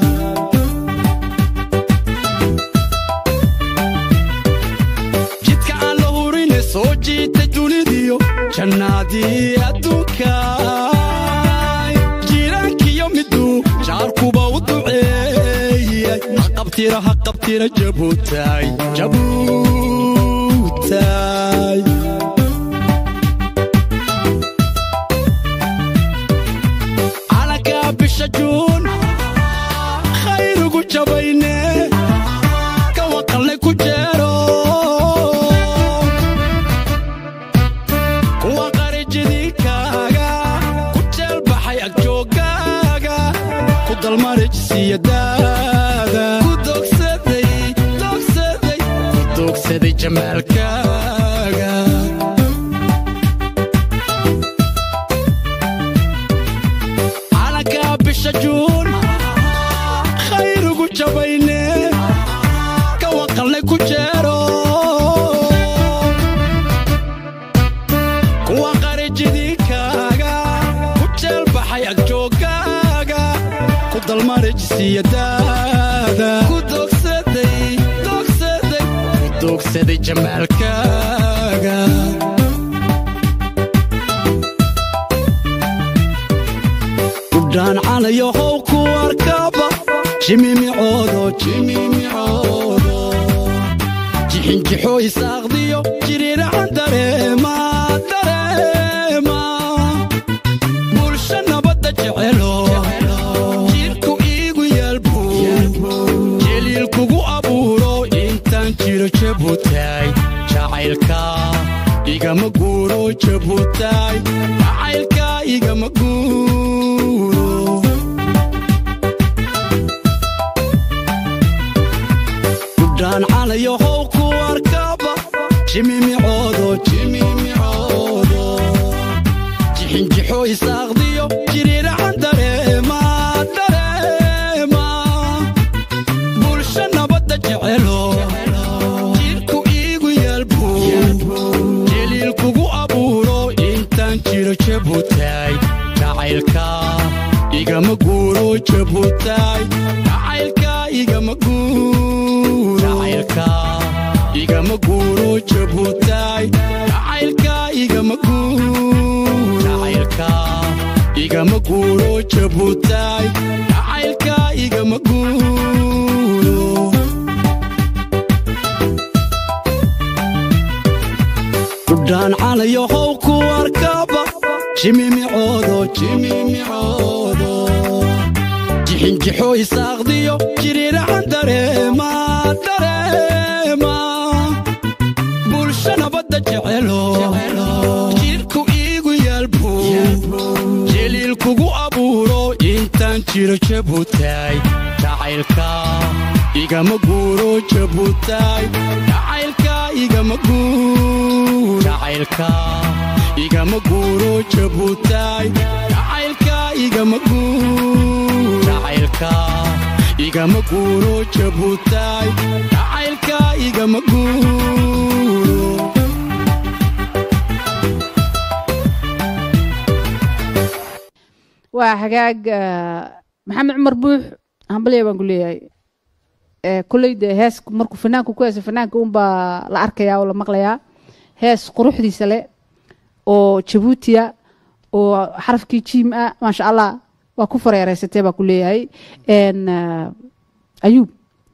jidka aan la hurine soo jiitay dunidiyo jannaadii adduunka jiiraankiyo miduu jaarkuba u duceeyay haqabtira haqabtira jabuutaay jabuutaay calankaa bisha juun khayrugu jabayne ka waqallay ku jeero kuwa qarijidikaaga ku jeelbaxay agjoogaaga ku dalmarijsiyadaada ku dogsaday dogsaday ku dogsaday jamaalkaaga calankaa bisha juun khayrugu jabayne ka waqallay ku jeero kuwa qarijidikaaga ku jeelbaxay agjoogaaga ku dalmarijsiyadaada ku dogsaday dogsaday ku dogsaday jamaalkaaga udhaan canayo how ku arkaba jimimicoodo jimimicoodo jixinjixoo isaaqdiyo jiriiracan dareema dareema bulsho nabadda jecelo jidhku iigu yaalbu jeliil kugu abuuro intaan jiro jabutaay jacaylka igama guuro jabutaay jacaylka igama guuro udhaan canayo how ku arkaba jimimicoodo jimimicoodo jixinjixo isaaqdiyo jiriiracan dareema dareema bulsho nabadda jecelo jidhku iigu yaalbu jeliil kugu abuuro intaan jiro jabutaay jacaylka igama guuro jabutaay jacaylka igama guuro jacaylka igama guuro jabutaay jacaylka igama guuro jacaylka igama guuro jabutaay jacaylka igama guuro gudhaan calayo how ku arkaba jimimicoodo jimimicoodo jixinjixo isaaqdiyo jiriiracan dareema dareema bulsho nabadda jecelo jidhku iigu yaalbu jeliil kugu abuuro intaan jiro jabutaay jacaylka igama guuro jabutaay jacaylka igama guuro jacaylka igama guuro jabutaay jacaylka igama guuro jacaylka igama guuro jabutaay jacaylka igama guuro waa hagaag ah, maxamed cumar buux hambalya baan ku leeyahay Eh, kolley dee hees markuu fanaanku ku heesa fanaanka unbaa la arkayaa oo la maqlayaa hees quruxdiisa leh oo jabuutiya oo xarafkii jiim ah maasha allah waa ku fareereysatee baa ku leeyahay En, ah, ayuub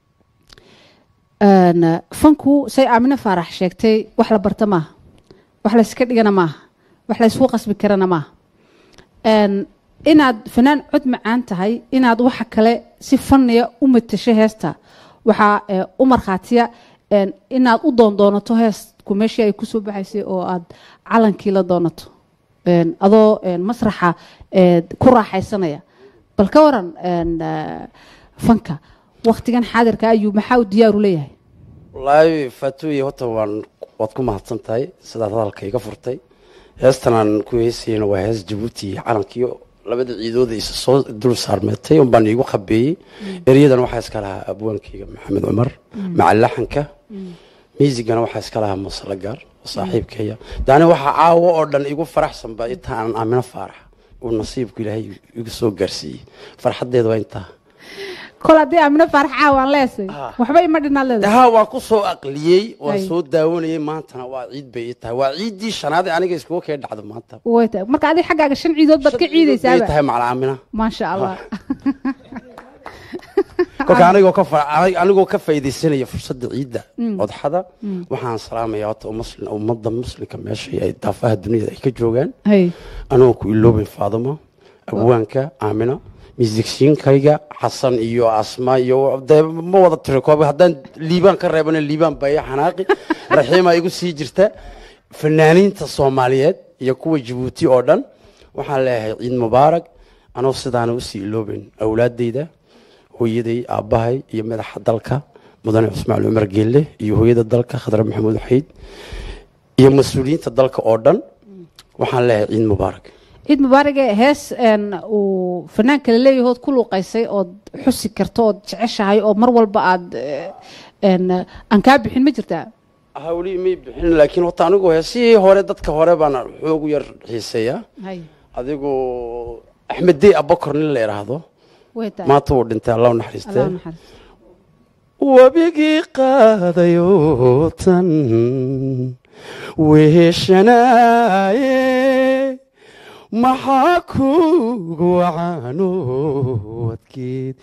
En, ah, fanku say aamine faarax sheegtay wax la barta maaha wax layska dhigana maaha wax laysku qasbi karana maaha En, inaad fanaan cod macaan tahay inaad waxa kale si fanniya u matasho heesta waxaa eh, u markhaatiya en, inaad u doondoonato heestku meeshii ay kusoo baxaysay oo aad calankii la doonato En, adoo en, masraxa eh, ku raaxaysanaya bal ka waran en, eh, fanka waktigan xaadirka ayuu maxaa uu diyaaru leeyahay wallaahi faatuuye horta waan waad ku mahadsan tahay sidaad hadalka iga furtay heestan aan ku heesayna waa hees jabuuti iyo calankiyo labada ciidooda isa soo dul saarmeetay un baan iigu qabeeyey eryadan waxaa iska lahaa abwaankayga maxamed cumar maca laxanka miisigana waxaa iska lahaa masala gaar oo saaxiibkaya yani waxaa caawo oo dhan igu faraxsanba inta aan aamino faarax uu nasiibku ilaahay igu soo gaarsiiyey farxaddeeda waa intaa kol haddii aamino faarax caawaan leesay waxba ima dhinaad leedahay haa waan ku soo aqliyey waan Ay. soo daawanayey maantana waa ciid bay ii tahay waa ciiddii shanaad ee aniga iskugu kee dhacdo maanta way tahay marka adiga xaggaaga shan ciidood baad ka bay ciidaysaaba tahay macalaamina maasha allah kolka anigoo ka fa- anig- anigoo ka faaidaysanaya fursadda ciidda odxada waxaan salaamaya horta umuslim- ummadda muslimka meesha ay daafaha duniyada ay ka joogaan hay anigoo ku iloobin faaduma abwaanka aamina misigsiinkayga xasan iyo asma iyo dee ma wada tiro koob haddaan liibaan ka reebana liibaan baa ii xanaaqi raxiima igu sii jirta fanaaniinta soomaaliyeed iyo kuwa jabuuti oo dhan waxaan leeyahay ciid mubaarak anoo sidaana usii iloobin awlaadeyda hooyaday aabbahay iyo madaxa dalka mudane cusmaan cumar geelle iyo hooyada dalka khadre maxamuud xayd iyo mas-uuliyiinta dalka oo dhan waxaan leeyahay ciid mubaarak ciid mubaarage hees en, uu fanaanka la leeyahay ood ku luuqaysay ood xusi karto ood jeceshahay oo mar walba aad eh, en, aan kaa bixin ma jirtaa hawli may bixin laakiin horta anigu heesihii hore dadka hore baan xoogu yar xiiseeyaa hay adigu axmed dey abakor nin la idhaahdo way tahay maanta wuu dhintay allah u allah naxariistee naxariisto webigii qaadayo tan weeshanaaye maxaa kugu wacaano wadkeed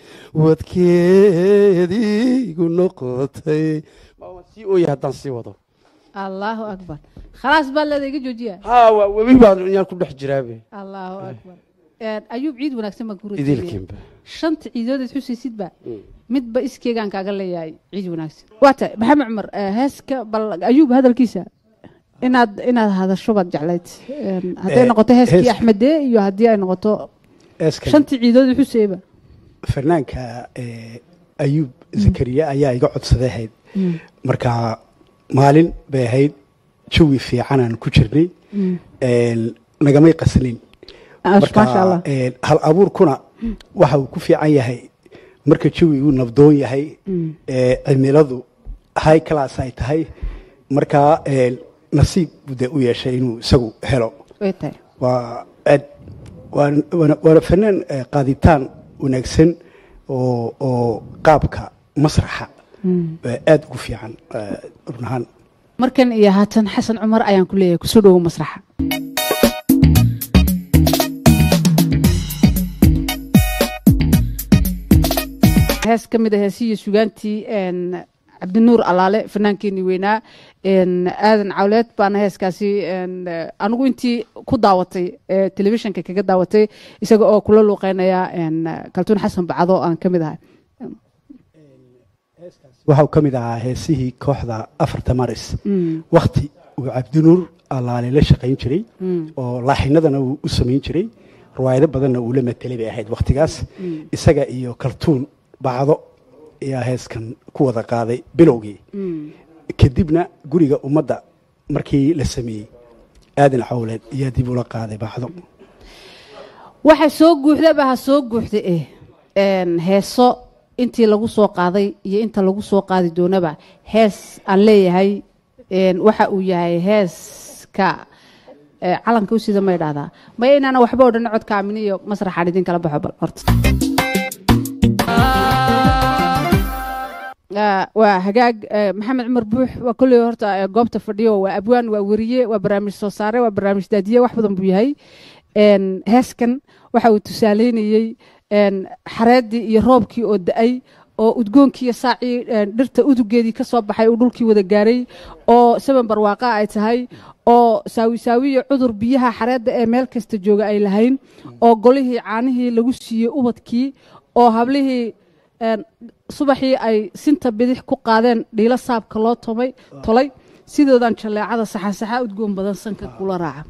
wadkeediigu noqotay Ma waan sii ooya haddaan sii wado allahu akbar khalaas baa leeda iga joojiya haa waa webi baan yaan ku dhex jiraabe allahu akbar En, ayuub ciid wanaagsan baan ku rajeynayaa. idilkiinba shanta ciidoodeed xusaysidba midba iskeegaan kaaga leeyahay ciid wanaagsan waa tahay maxamed cumar eh, heeska bal ayuub hadalkiisa inaad inaad hadasho baad jeclayd En, hadday Eh, noqoto heeskii hees- axmedee iyo haddii ay noqoto Eeskan shantii ciidoodeed xusayba fanaanka eh, ayuub zakariya ayaa iga codsaday ahayd marka maalin bay ahayd jawi fiicanaan ku jirnay En, nagamay qaslin Ah, maasha allah een, hal abuurkuna waxa uu ku fiican yahay marka jawigu nabdoon yahay ee cimiladu high class ay tahay markaa een, nasiib buu dee u yeeshay inuu isagu helo way tahay waa aad waan- waana waana fanaan eh, qaaditaan wanaagsan oo oo qaabka masraxa eh, aad ugu fiican eh, run ahaan markan iyo haatan xasan cumar ayaan ku leeyahay kusoo dhowo masraxa hees ka mid a heesihii sugaantii een, cabdinuur alaale fanaankeenii weynaa een, aadan cawleed baana heeskaasi een, eh, anigu intii ku daawatay ee telefishinka kaga daawatay isaga oo kula luuqeynaya een, kaltuun xasan bacdo aan ka mid ahay waxa uu ka mid ahaa heesihii kooxda afarta maris Mm. wakti uu cabdinuur alaale la shaqayn jiray oo laaxinadana uu u samayn jiray riwaayado badanna uu la matelay bay ahayd wakhtigaas isaga iyo kaltuun bacdo ayaa heeskan ku wada qaaday bilowgii kadibna guriga ummadda markii la sameeyey aadan cawleed ayaa dib ula qaaday bacdo waxa soo guuxdaba ha soo guuxda eh een, heeso intii lagu soo qaaday iyo inta lagu soo qaadi doonaba hees aan leeyahay een, waxa uu yahay heeska eh, calanka u sida ma idhahdaa maya inaana waxba o dhan codka amini iyo masraxaan idin kala baxo bal horta Ah, waa hagaag eh, maxamed cumar buux waa kolley horta eh, goobta fadhiyo waa abwaan waa weriye waa barnaamij soo saare waa barnaamij daadiye wax badan buu yahay Een, heeskan waxa uu tusaaleynayey een, xareedii iyo roobkii oo da-ay oo udgoonkii iyo saacii een, dhirta udugeedii ka soo baxay uu dhulkii wada gaaray oo saban barwaaqa ay tahay oo saawi saawi iyo cudur biyaha xareedda ee meel kasta jooga ay lahayn oo golihii caanihii lagu siiyey ubadkii oo hablihii een, subaxii ay sinta bidix ku qaadeen dhiilo saabka loo tomay tolay sidoodan jaleecada saxasaxa udgoon badan sanka kula raaca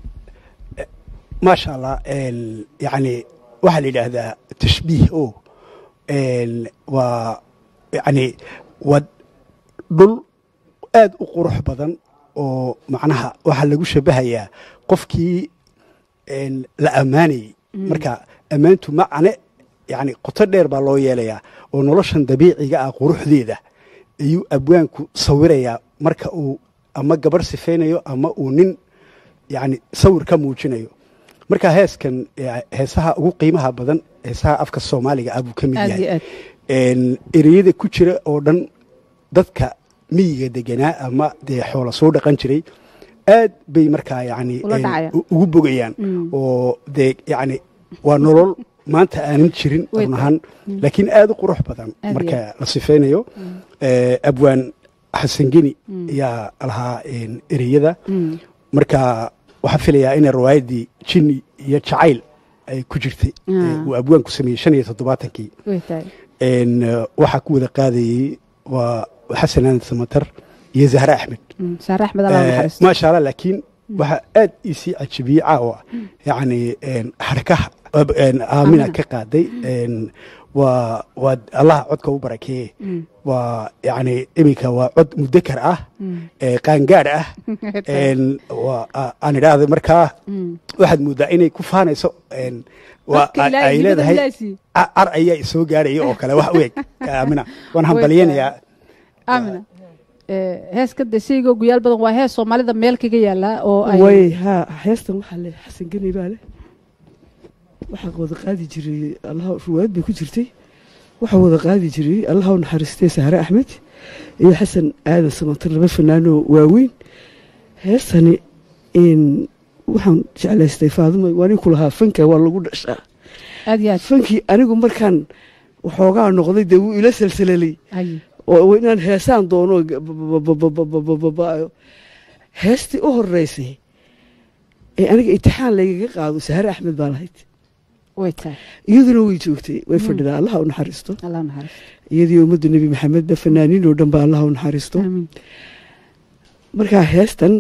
maasha allah een, yacni waxaa la yidhaahdaa tashbiih o een, waa yacni waa dhul aad u qurux badan oo macnaha waxaa lagu shabahayaa qofkii een, la ammaanayey marka ammaantu macne yacni qoto dheer baa loo yeelayaa oo noloshan dabiiciga ah quruxdeeda ayuu abwaanku sawirayaa marka uu ama gabarh sifaynayo ama uu nin yacni sawir ka muujinayo marka heeskan eh, heesaha ugu qiimaha badan heesaha afka soomaaliga ah buu ka mid aad iyo yahay aad Een, ereyada ku jira oo dhan dadka miyiga deganaa ama dee xoola soo dhaqan jiray aad bay markaa yacni Ula een, dhacayaan. u- ugu bogayaan oo dee yacni waa nolol maanta aanan jirin Way run ahaan laakiin aad u qurux badan Aad iyo marka la sifaynayo Eh, abwaan xasan geni ayaa lahaa een, ereyada marka waxaa filayaa inay riwaayaddii jinni iyo jacayl ay ku jirtay Ah. Eh, uu abwaanku sameeyey shan iyo toddobaatankii way tahay een, eh, waxaa ku wada qaadayey waa xasan aanad samatar iyo zahre axmed Mm, saare axmed allah Eh, naxariisto maasha allah laakiin waxaa aad iisii cajabiyey caawa yacni een, xarkaha ab- een, aamina Aamina. ka qaaday een, waa waa allaha codka u barakeeye waa yacni iminka waa cod mudakar ah ee qaangaadh ah een, waa a- aan idhaahda markaa waxaad moodaa inay ku faanayso een, waa Codka ay- Ilaahay, ay hibada leedahay Ilaahay siiye. a- ar ayaa isoo gaaraya oo kale wax u eg aamina waan hambalyanayaa aamina Eh, heeska de shayga guyaal badan waa hees soomaalida meel kaga yaala oo ay way haa heestan waxaa leh xasan geni baa leh waxaa wada qaadi jiray allaha ruwaayad bay ku jirtay waxaa wada qaadi jiray allaha u naxariistay sahre axmed iyo xasan aadan samatar laba fanaanoo waaweyn heestani in waxaan jeclaystay faadimo waa nin ku lahaa fanka waa lagu dhashaa aad iyo aad fankii anigu markaan waxoogaa noqday dee wuu ila salsalalay Haye. oo inaan heesaan doono bababababababaayo heestii u horeysay ee aniga imtixaan laygaga qaado sahare axmed baa lahayd way tahay iyaduna way joogtay way fadhidaa allaha u naxariisto allah naxariisto iyadii ummadda nebi maxamedba fanaaniin oo dhan baa allaha u naxariisto amiin markaa heestan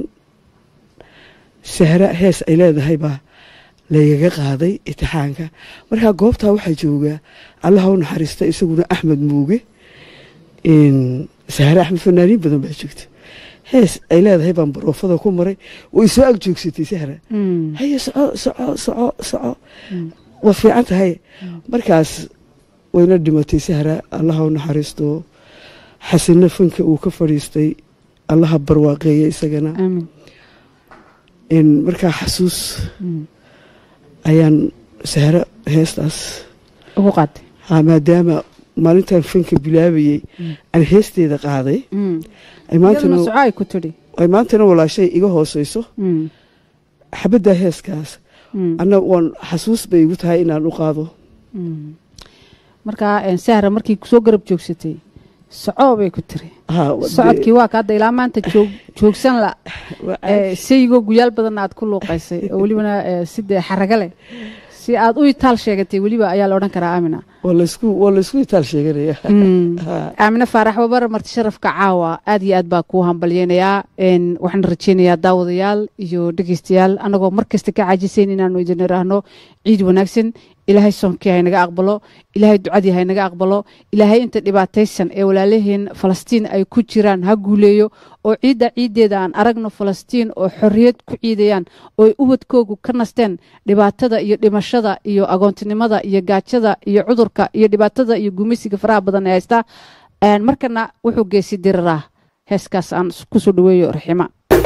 sahra hees ay leedahay baa laygaga qaaday imtixaanka markaa goobtaa waxaa joogaa allaha u naxariista isaguna axmed muuge in sahre axmed fanaaniin badan baa joogta hees ay leedahay baan baroofada ku maray way soo ag joogsatay sahra Mm. haye soco soco soco soco waa fiican tahay markaas wayna dhimatay sahra allaha u naxariisto xasanna fanka uu ka fadhiistay allaha barwaaqeeya isagana aamin in markaa xasuus Mm. ayaan sahra heestaas ugu qaatay ha maadaama maalintan fanka bilaabayey aan heesteeda qaaday Mm. ay iyaduna maantana soco ay ku tidhi ay maantana walaashay iga hooseyso Mm. xabaddaa heeskaas Mm. anna waan xasuus bay igu tahay inaan u qaado Mm. markaa een, sahra markii kusoo garab joogsatay soco bay ku tiri Ha, socodkii waa ka hadda ilaa maanta joog joogsan la waa ee, sayigoo guyaal badan aad ku luuqaysay oo welibana ee, si dee xaraga leh si aad u itaal sheegatay weliba ayaa la odhan karaa aamina waa laysku waa laysku itaal sheeganaya Mm. Ha. aamine faarax wabar marti sharafka caawa aad iyo aad baa kuu hambalyeynayaa een, waxaan rajeynayaa daawadayaal iyo dhegeystayaal annagoo mar kasta ka caajisayn inaanu idin iraahno ciid wanaagsan ilaahay soonkii haynaga aqbalo ilaahay ducadii haynaga aqbalo ilaahay inta dhibaataysan ee walaalaheen falastiin ay ku jiraan ha guuleeyo oo ciidda ciiddeeda aan aragno falastiin oo xorriyad ku ciidayaan oo ay ubadkoogu ka nasteen dhibaatada iyo dhimashada iyo agoontinimada iyo gaajada iyo cudurka iyo dhibaatada iyo gumeysiga faraha badan ee haysta Een, markana wuxuu geesi diriraa heeskaas aan kusoo dhaweeyo raxima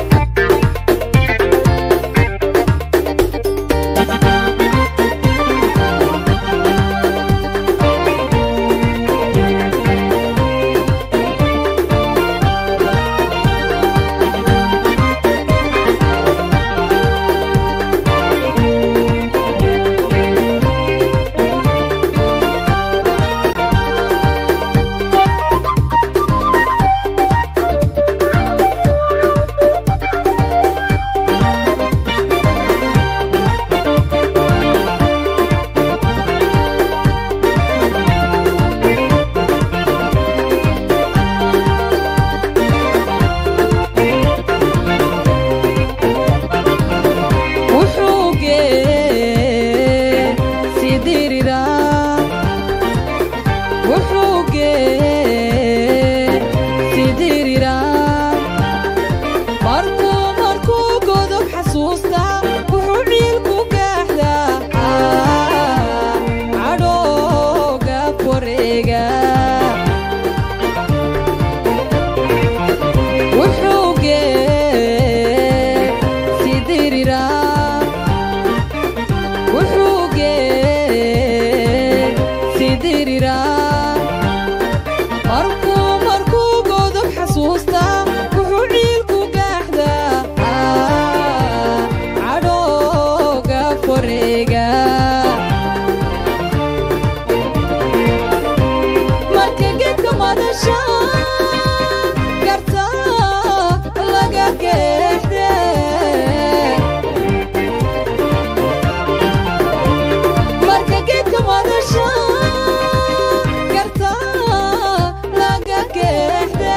wuxuu gee sidiriraa wuxuu gee sidiriraa markuu markuu godob xasuusta wuxuu ciilku gaaxdaa cadhooga wareega wuxuu gee sidiriraa wuxuu gee sidiriraa markuu markuu godob xasuusta wuxuu ciilku gaaxdaa cadhooga wareega marka geedka madasha garta laga geexde marka geedka madasha garta laga geexde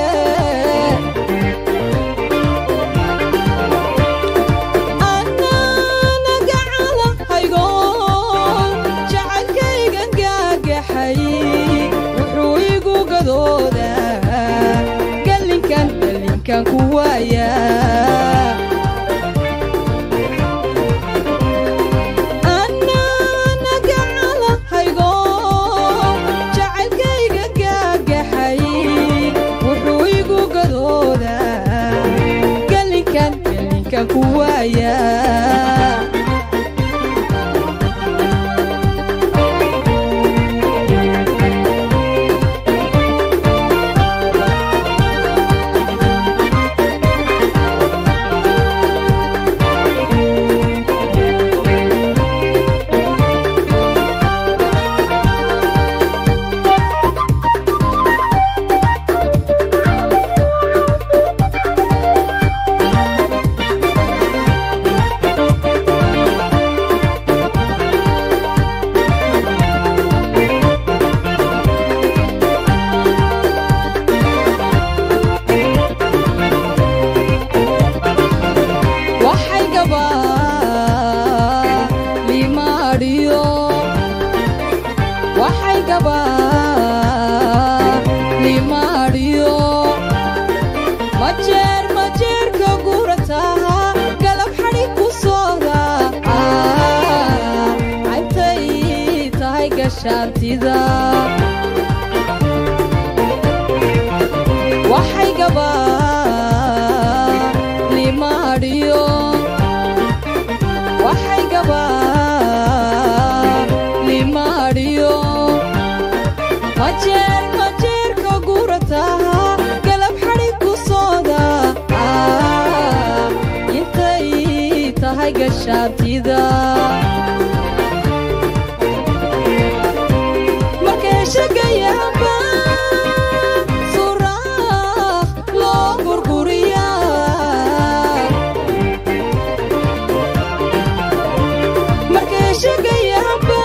ananaga calahaygo jacaylkaygan gaagaxay wuxuu igu gadoodaa gallinkan gallinkan ku waaya ananaga calahaygo jacaylkaygan gaagaxay wuxuu igu gadoodaa gallinkan gallinkan ku waaya waxay gabaa limaadhiyo waxay gabaa limaadhiyo majeer gashaantida waxay gabaa limaadhiyo waxay gabaa limaadhiyo majeer majeerka gurataha galab xadhi ku sooda intay tahay gashaantida markay shagayaanba suraaq loo gurguriyaa markay shagayaanba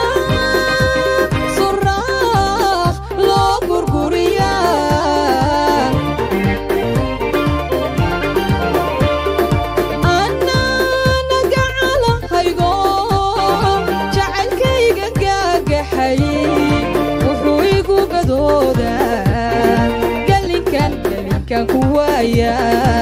suraaq loo gurguriyaa anana gacalahaygo jacaylkayga gaagaxay wuxuu igu gadoodaa galinkan galinkan ku waaya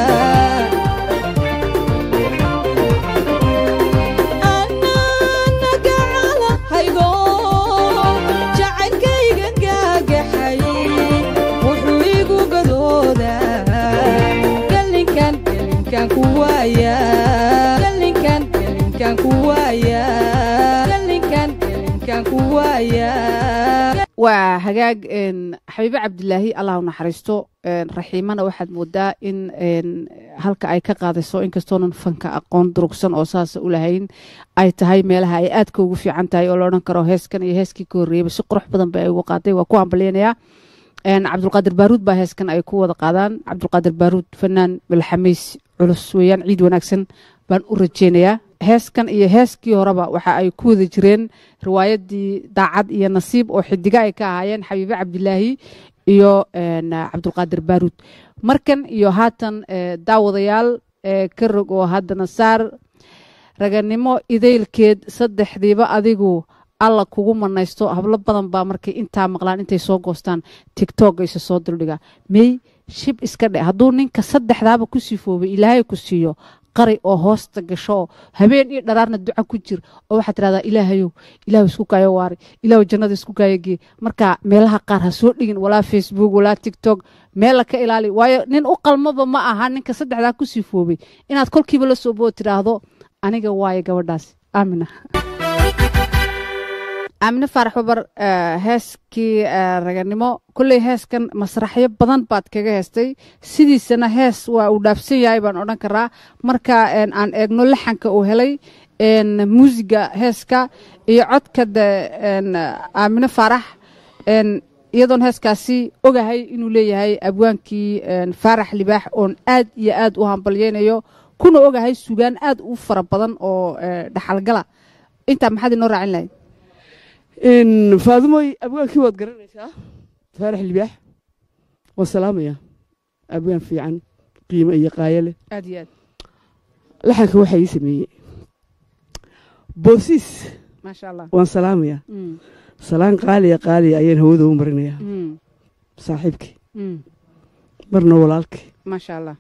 anana gacalahaygo jacaylkayga gaagaxay wuxuu igu gadoodaa galinkan galinkan ku waaya galinkan galinkan ku waaya galinkan galinkan ku waaya waa hagaag een, xabiibe cabdilaahi allah u naxariisto een, raxiimana waxaad moodaa in een, halka ay ka qaadayso inkastoonan fanka aqoon durugsan oo saasa u lahayn ay tahay meelaha ay aadka ugu fiican tahay oo la odhan karo heeskan iyo heeskii ka horreeyaba si qurux badan bay ay ugu qaaday waa ku hambalyanayaa een, cabdulqaadir baaruud baa heeskan ay ku wada qaadaan cabdulqaadir baaruud fanaan milxamiis culus weeyaan ciid wanaagsan baan u rajeynayaa heeskan iyo heeskii horeba waxa ay ku wada jireen riwaayadii daacad iyo nasiib oo xidiga ay ka ahaayeen xabiibe cabdilaahi iyo een, cabdulqaadir baaruud markan iyo haatan eh, daawadayaal eh, ka rog oo haddana saar raganimo idaylkeed saddexdiiba adigu alla kugu manaysto hablo badan baa markay intaa maqlaan intay soo goostaan tigtog ayse soo duldhigaa mey shib iska dhe hadduu ninka saddexdaaba ku sifoobay ilaahay ku siiyo qari oo hoosta gasho oo habeen iyo dharaarna duca ku jir oo waxaad tirahdaa ilaahayow ilaahu isku kaayo waari ilaahu jannada isku kaayo gee marka meelaha qaar ha soo dhigin walaa facebook walaa tiktok meella ka ilaali waayo nin u qalmaba ma aha ninka saddexdaa ku sifoobay inaad kolkiiba la soo bood tiraahdo aniga waaye gabadhaas aamina aamine faarax babar eh, heeskii eh, raganimo kolley heeskan masraxyo badan baad kaga heestay sidiisana hees waa uu dhaafsan yahay baan odhan karaa marka een, aan eegno laxanka uu helay een, muusiga heeska iyo codka de een, aamine faarax een, iyadoon heeskaasi ogahay inuu leeyahay abwaankii een, faarax libaax oon aad iyo aad u hambalyeynayo kuna ogahay sugaan aad u fara badan oo eh, dhaxalgala intaa maxaad inoo raacin lahayd in faadimoy abwaankii waad garanaysaa faarax libaax waan salaamaya abwaan fiican qiimo iyo qaayo leh aad iyo aad laxanka waxaa ii sameeyey boosiis maasha allah waan salaamaya Mm, salaan qaaliya qaaliya ayaan hawada u marinaya mm, saaxiibkii mm, marna walaalkii maasha allah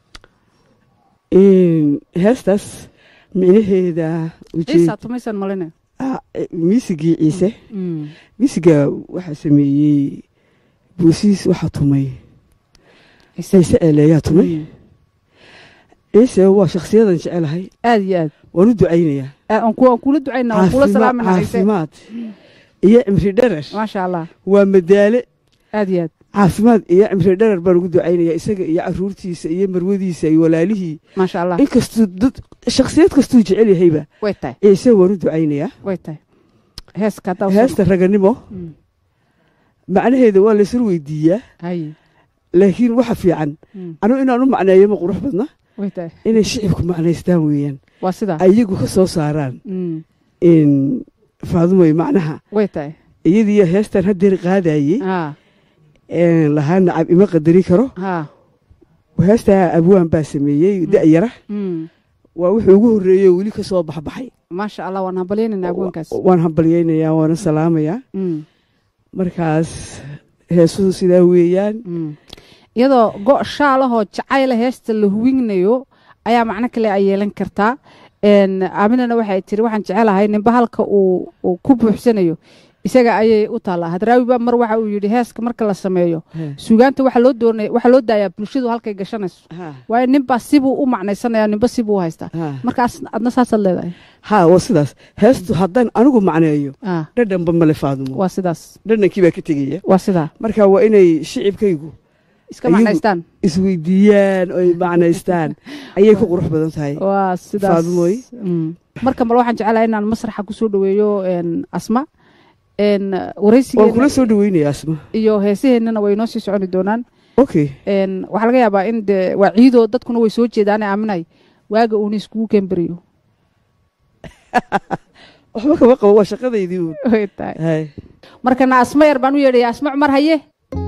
In heestaas micnaheeda ciisa tumaysan maline miisigii ciise Mm, miisiga waxaa sameeyey boosiis waxaa tumay ciise. ciise eeleeyaa tumay Mm, ciise waa shakhsiyadan jecelahay aad iyo aad waan u ducaynayaa Ah, aan ku- aan kula ducayna waan kula Caafima- salaamina ciise caafimaad iyo cimri dherer maasha allah waa madaale aad iyo aad caafimaad iyo cimri dherer baan ugu ducaynayaa isaga iyo caruurtiisa iyo marwadiisa iyo walaalihii maasha allah inkastuu dad shakhsiyad kastuu jecel yahayba way tahay ciise waan u ducaynayaa way tahay heeska haddaa usoo- heesta raganimo Mm, macnaheeda waa laysur weydiiyaa haye laakiin waxa fiican Mm, anu inaan u macneeyo ma qurux badna way tahay inay shicibku macnaystaan weeyaan waa sidaa ayagu ka soo saaraan Mm, in faadumoy macnaha way tahay iyadiiyo heestan haddeer qaadayey ha een, lahaa nacab ima qadari karo ha heestaa abwaan baa sameeyey da'yara Mm, waa wuxuu ugu horreeyey oo weli ka soo baxbaxay maasha allah waan hambalyeynayna abwaankaas waan hambalyaynayaa waana salaamayaa Mm, markaas heesuhu sidaa weeyaan mm. iyadoo go' shaalahoo jacayla heesta la huwignayo ayaa macno kale ay yeelan kartaa Een, aaminana waxay tiri waxaan jecelahay ninba halka uu uu ku buuxsanayo isaga ayay u taallaa hadraawi baa mar waxa uu yidhi heeska marka la sameeyo He. suugaanta waxaa loo doonaya waxaa loo daayaa bulshadu halkay gashanayso Ha. waayo ninbaa sibuu u macnaysanaya ninba sibuu u haystaa Ha. markaas adna saasaad leedahay ha waa sidaas heestu haddaan anigu macneeyo Ah, dhadhanba male faadumo waa sidaas dhadhankii baa ka tegaya waa sidaa marka waa inay shicibkaygu iska Ayagu- macnaystaan isweydiiyaan oy macnaystaan ayay ku qurux badan tahay waa sidaas Faadumoy. Mm. marka male waxaan jecelahay inaan masraxa kusoo dhaweeyo een, asma een, waan waraysigeena kula soo dhaweynaya asma iyo heesaheennana way noo sii soconi doonaan okay een, waxaa laga yaabaa in de waa ciidoo dadkuna way soo jeedaane aaminay waaga uuna iskugu keenberiyo waxba kama qabo waa shaqadaydii uun way tahay hay markana asma yar baan u yeedhaya asma cumar haye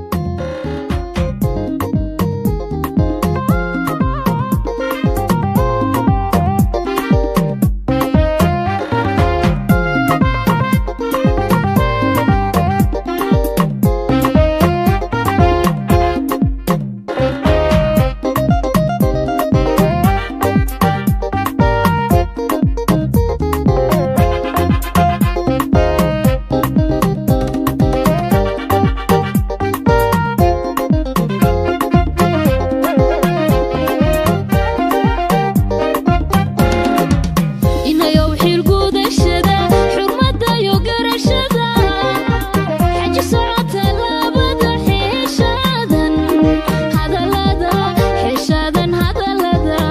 inayow xilgudashada xurmada iyo garashada xaji socota labada xeeshaadan hadalada xeeshaadan hadalada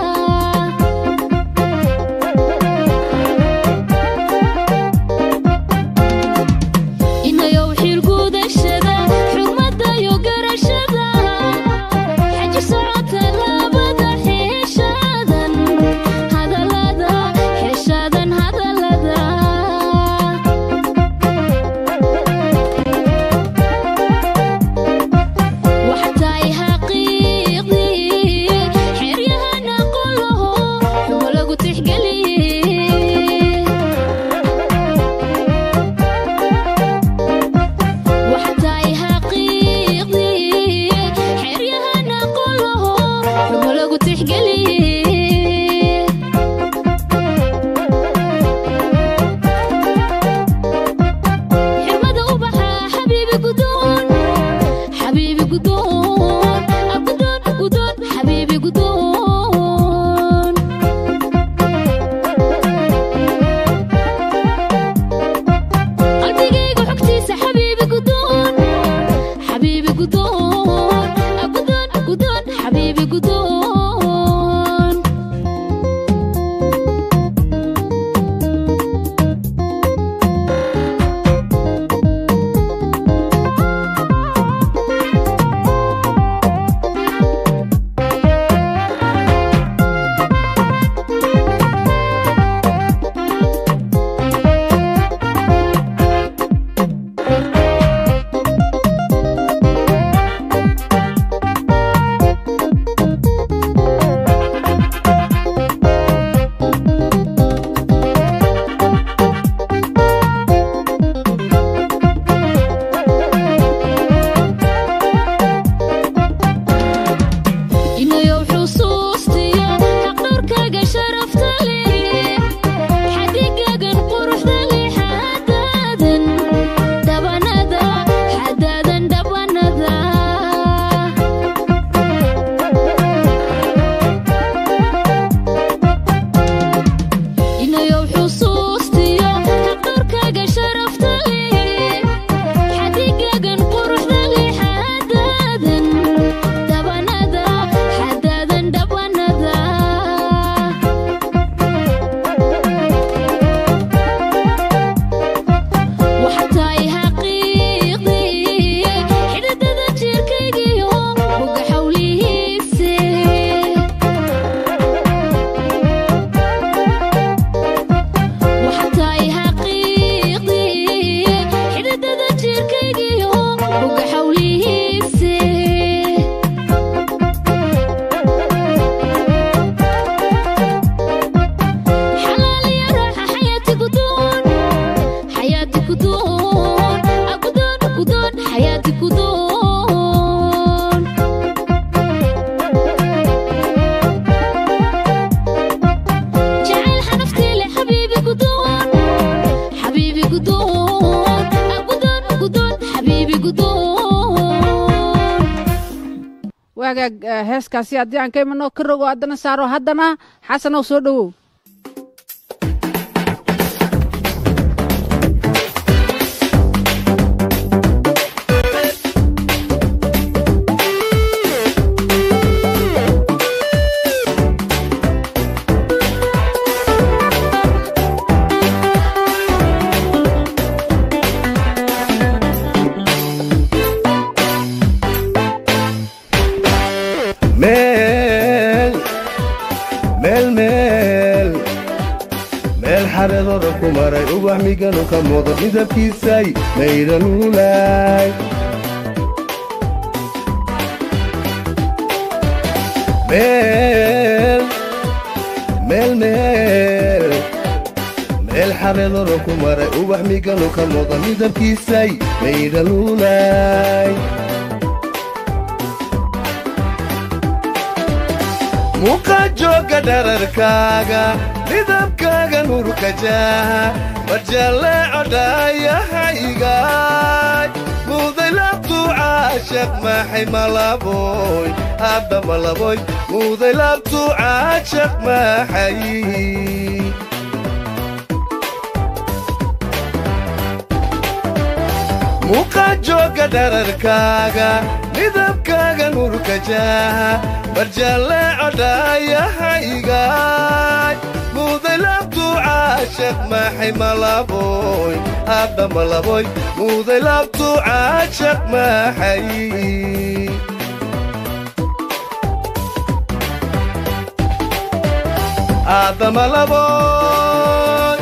inayow xilgudashada xurmada iyo garashada xaji socota labada xeeshaadan hadalada xeeshaadan hadalada waxtaay xaqiiqdii xeryahana qolaho xumo lagu tixgeliyey waxtaay xaqiiqdii xeryahana qolaho xumo lagu tixgeliyey xirmada ubaxa xabiibi gudoon xabiibi gudoon agudoon gudoon xabiibi gudoon qalbigayga xogtiisa xabiibi gudoon xabiibi gudoon agudoon gudoon xabiibi gudoon inayow xusuustiyo xaqdhowrkaaga sharafta leh xadigagan quruxda leh xadaadan dhabanada xadaadan dhabanada inayow xusuustiyo xaqdhowrkaaga sharafta leh xadigagan quruxda leh xadaadan dhabanada xadaadan dhabanada waxtaay xaqiiqdii xididada jirkaygiyo boga xawlihiise waxtaay xaqiiqdii xididada jirkaygiyo boga xawlihiise xalaal iyo raaxa xayaati gudoon xayaati gudoon agudoon gudoon xayaati gudoon jacayl xanaftii leh xabiibi gudoon xabiibi gudoon hagaag eh, heeskaasi haddii aan ka imano ka rogo haddana saaro haddana xasanow soo dhowow meel meel meel meel xareedooda ku maray ubax miganu ka muudo midabkiisay maydhanuulay meel meel meel meel xareedooda ku maray ubax miganu ka muudo midabkiisay maydhanuulay muuqa jooga dhararkaaga midabkaaga nurka jaaha marjalleeco dhaayahaygaay muuday labtu caashaq maxay malaboy hadda malaboy muuday labtu caashaq maxay muuqa jooga dhararkaaga midabkaaga nurka jaaha marjalleeco dhaayahaygaay muuday labtu caashaq maxay malaboy hadda malaboy muuday labtu caashaq maxay adamalaboy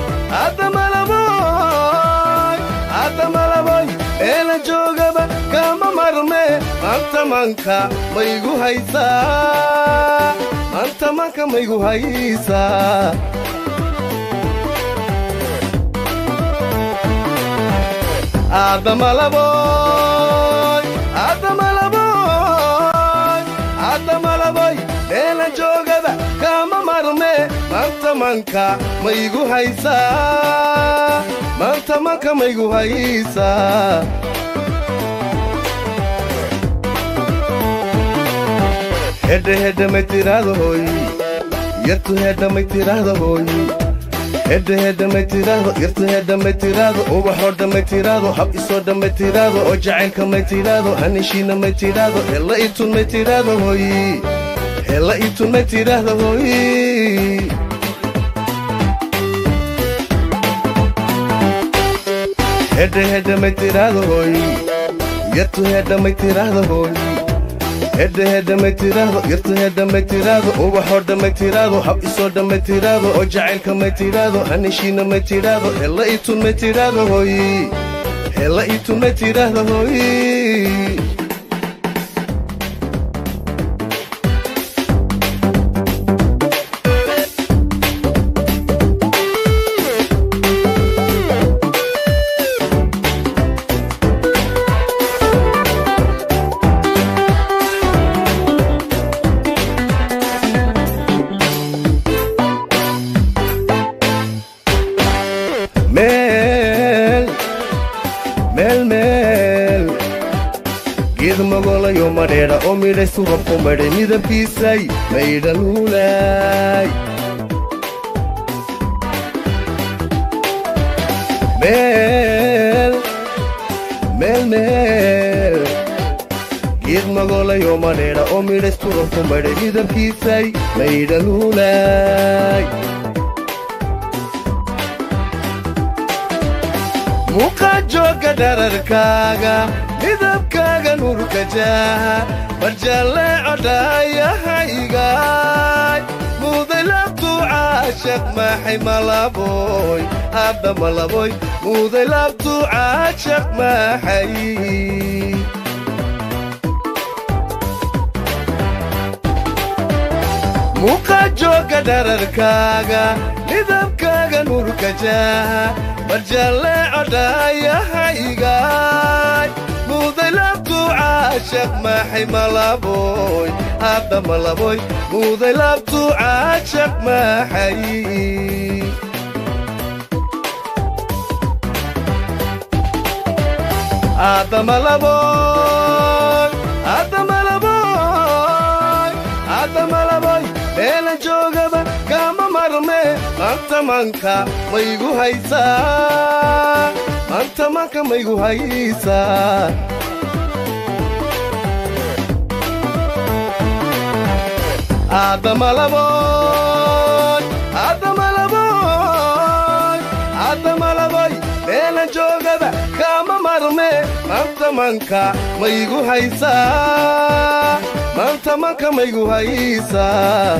adamalaboy adamalaboy meela joogaba kama marme maanta manka maygu haysaa maanta manka maygu haysaa adamalaboy adamalaboy adamalaboy meela joogaba kama marme maanta manka maygu haysaa maanta manka maygu haysaa hedhe hedhe may tiraahdo hooy yartu hedhe may tiraahdo hooy hedhe hedhe may tiraahdo yartu hedhe may tiraahdo ubaxoo dhamay tiraahdo hab isoo dhamay tiraahdo oo jacaylka may tiraahdo hanishiina may tiraahdo hella itun may tiraahdo hooy hella itun may tiraahdo hooy hedhe hedhe may tiraahdo hooy yartu hedhe may tiraahdo hooy hedhe hedhe may tiraahdo yartu hedhe may tiraahdo ubaxoo dhamay tiraahdo hab isoo dhamay tiraahdo oo jacaylka may tiraahdo hanishiina may tiraahdo hella itun may tiraahdo hooy hella itun may tiraahdo hooy meel meel meel geed magolayo madheedha oo midhaysu rabku madhay midabkiisay maydhanuulay meel meel meel geed magolayo madheedha oo midhaysu rabku madhay midabkiisay maydhanuulay muuqa jooga dhararkaaga midabkaaga nurka jaaha marjalleeco dhaayahaygaay muuday labtu caashaq maxay malaboy hadda malaboy muuday labtu caashaq maxay muuqa jooga dhararkaaga midabkaaga nurka jaaha marjalleeco dhaayahaygaay muuday labtu caashaq maxay malaboy hadda malaboy muuday labtu caashaq maxay adamalaboy adamalaboy manka maygu haysaa maanta manka maygu haysaa aadamalaboy aadamalaboy aadamalaboy meela joogaba kaama marme maanta manka maygu haysaa maanta manka maygu haysaa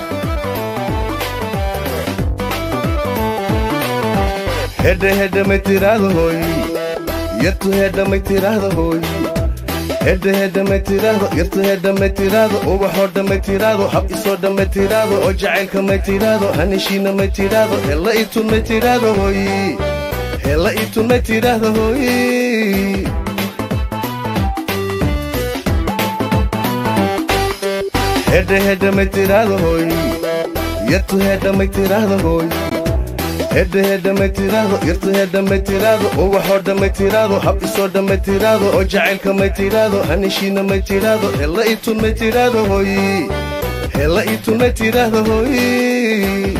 hedhe hedhe may tiraahdo hooy yartu hedhe may tiraahdo hooy hedhe hedhe may tiraahdo yartu hedhe may tiraahdo ubaxoo dhan may tiraahdo hab isoo dhan may tiraahdo oo jacaylka may tiraahdo hanishiina may tiraahdo hella itun may tiraahdo hooy hella itun may tiraahdo hooy hedhe hedhe may tiraahdo hooy yartu hedhe may tiraahdo hooy hedhe hedhe may tiraahdo yartu hedhe may tiraahdo ubaxoo dhan may tiraahdo hab isoo dhan may tiraahdo oo jacaylka may tiraahdo hanishiina may tiraahdo hella itun may tiraahdo hooy hella itun may tiraahdo hooy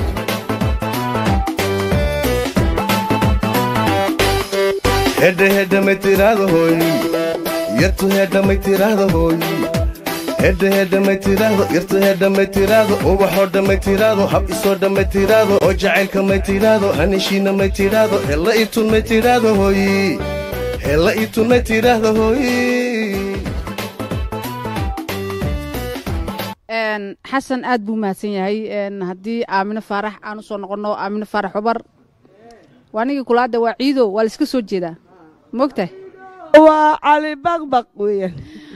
hedhe hedhe may tiraahdo hooy yartu hedhe may tiraahdo hooy hedhe hedhe may tiraahdo yartu hedhe may tiraahdo ubaxoo dhan may tiraahdo hab isoo dhan may tiraahdo oo jacaylka may tiraahdo hanishiina may tiraahdo hella itun may tiraahdo hooy hella itun may tiraahdo hooy Een, xasan aad buu mahadsan yahay een, haddii aamino faarax aan usoo noqonno aamino faarax cubar waa nigii kulaada waa ciido waa laiska soo jeedaa mogtahay waa cali baqbaq weeyaan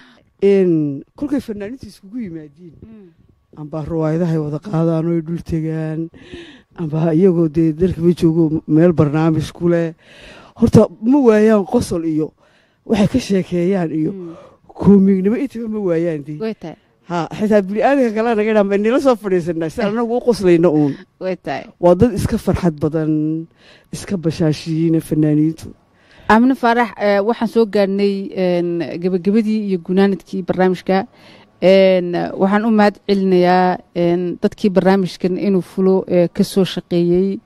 n kolkay fanaaniinta iskugu yimaadiin amba riwaayadahay wada qaadaan oo ay dhul tegaan amba iyagoo dee dalkaba joogo meel barnaamij ku leh horta ma waayaan qosol iyo waxay ka sheekeeyaan iyo koomignimo intaba ma waayaan dee way tahay ha xitaa bini'aadanka kale naga dhaa nila soo fadhiisanaa si anagu u qoslayno uun way tahay waa dad iska farxad badan iska bashaashiyiina fanaaniintu aamino faarax eh, waxaan soo gaarnay een, gebagabadii iyo gunaanadkii barnaamijka een, waxaan u mahad celinayaa een, dadkii barnaamijkan inuu fulo eh, ka soo shaqeeyey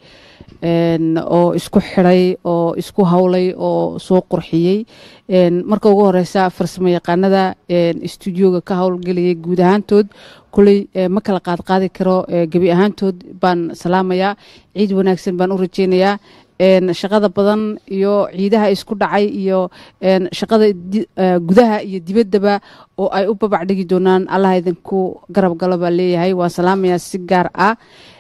een, oo isku xidhay oo isku hawlay oo soo qurxiyey een, marka ugu horeysa farsamo yaqaanada een, stuudioga ka howlgelayay guud ahaantood kuley eh, ma kala qaadqaadi karo eh, gebi ahaantood baan salaamayaa ciid wanaagsan baan u rajeynayaa een, shaqada badan iyo ciidaha isku dhacay iyo een, shaqada di- eh, gudaha iyo dibaddaba oo ay u babac dhigi doonaan allah idinku garab galo baa leeyahay waan salaamayaa si gaar ah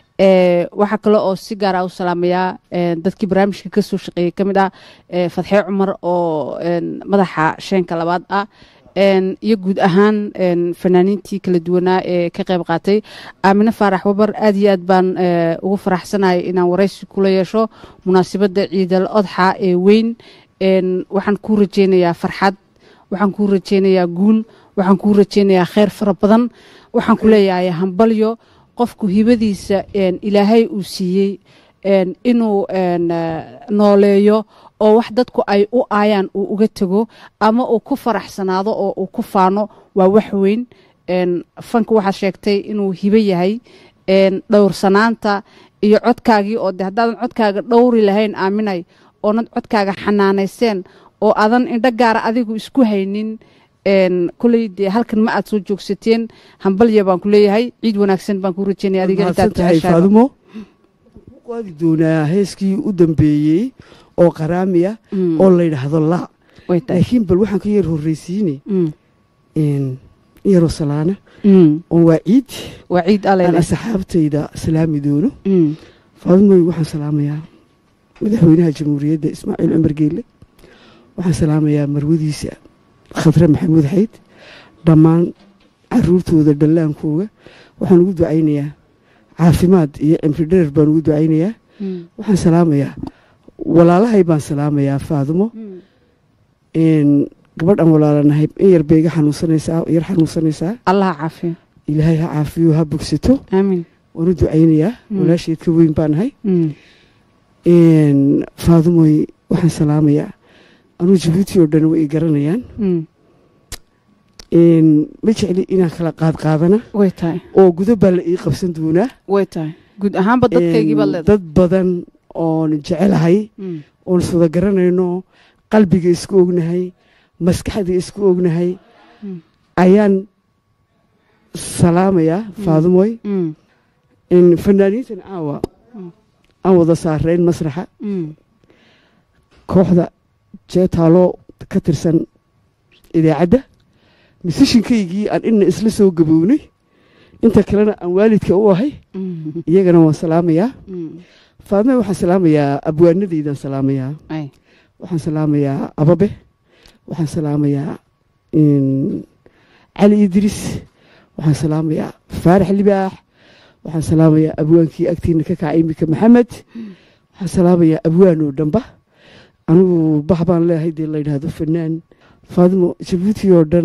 Eh, waxaa kale oo si gaar ah u salaamayaa eh, dadkii barnaamijka ka soo shaqeeyey ka mid ah eh, fadxee cumar oo een, madaxa sheenka labaad ah een, iyo guud ahaan een, fanaaniintii kala duwanaa ee ka qayb qaatay aamine faarax wabar aad iyo aad baan eh, ugu faraxsanahay inaan waraysi kula yeesho munaasabadda ciidal odxa ee weyn een, waxaan kuu rajeynayaa farxad waxaan kuu rajeynayaa guul waxaan kuu rajeynayaa kheyr fara badan waxaan ku leeyahay hambalyo qofku hibadiisa een, ilaahay uu siiyey een, inuu een, eh, nooleeyo oo wax dadku ay u aayaan uu uga tego ama uu ku faraxsanaado oo uu ku faano waa wax weyn een, fanka waxaad sheegtay inuu hibo yahay een, dhowrsanaanta iyo codkaagii oo de haddaadan codkaaga dhowri lahayn aaminay oonad codkaaga xanaanayseen oo aadan indho gaara adigu isku haynin een, koley dee halkan ma aad soo joogsateen hambalya baan ku leeyahay ciid wanaagsan baan ku rajeynaya adiga intaad mahadsantahay jeceshahay faadumo waxaan ku qaadi doonaa heeskii u dambeeyey oo qaraamiya Mm. oo la yidhaahdo la way tahay laakiin bal waxaan ka yar horreysiine Mm. in yaroo salaana Mm. oo waa ciid waa ciid aan alele asxaabtayda salaami doono Mm. faadumoy waxaan salaamayaa madaxweynaha jamhuuriyadda ismaaciil cumar geelle waxaan salaamayaa marwadiisa khadre maxamuud xayd dhammaan caruurtooda dhallaankooga waxaan ugu ducaynayaa caafimaad iyo cimri dherer baan ugu ducaynayaa Mm. waxaan salaamayaa walaalahay baan salaamayaa faadumo Mm. n gabadhan walaalanahay in yar bay iga xanuunsanaysaa yar xanuunsanaysaa allah caafiyo ilaahay ha caafiyo ha bogsato aamin waan u ducaynayaa Mm. walaasheed ka weyn baan ahay Mm. n faadumoy waxaan salaamayaa anuu jabuuti oo dhan way i garanayaan Mm. n ma jecli inaan kala qaad qaadana way tahay oo gudo baa la ii qabsan doonaa way tahay guud ahaanba dadkaygii baad Een, leedahay dad badan oon jecelahay Mm. oon iswada garanayno qalbiga isku ognahay maskaxda isku ognahay Mm. ayaan salaamayaa faadumoy Mm. in fanaaniintan caawa Mm. aan wada saarayn masraxa Mm. kooxda jeetaaloo ka tirsan idaacadda musishinkaygii aan ina isla soo gabownay inta kalena aan waalidka u ahay Mm. iyagana waan salaamayaa Mm. faadme waxaan salaamayaa abwaanadaydan salaamayaa Ay. waxaan salaamayaa ababe waxaan salaamayaa in, cali idris waxaan salaamayaa faarax libaax waxaan salaamayaa abwaankii agtiina ka kacay imika maxamed waxaan salaamayaa abwaan oo dhanba anigu bax baan leeyahay dee la yidhaahdo fanaan faadimo jabuuti oo dhan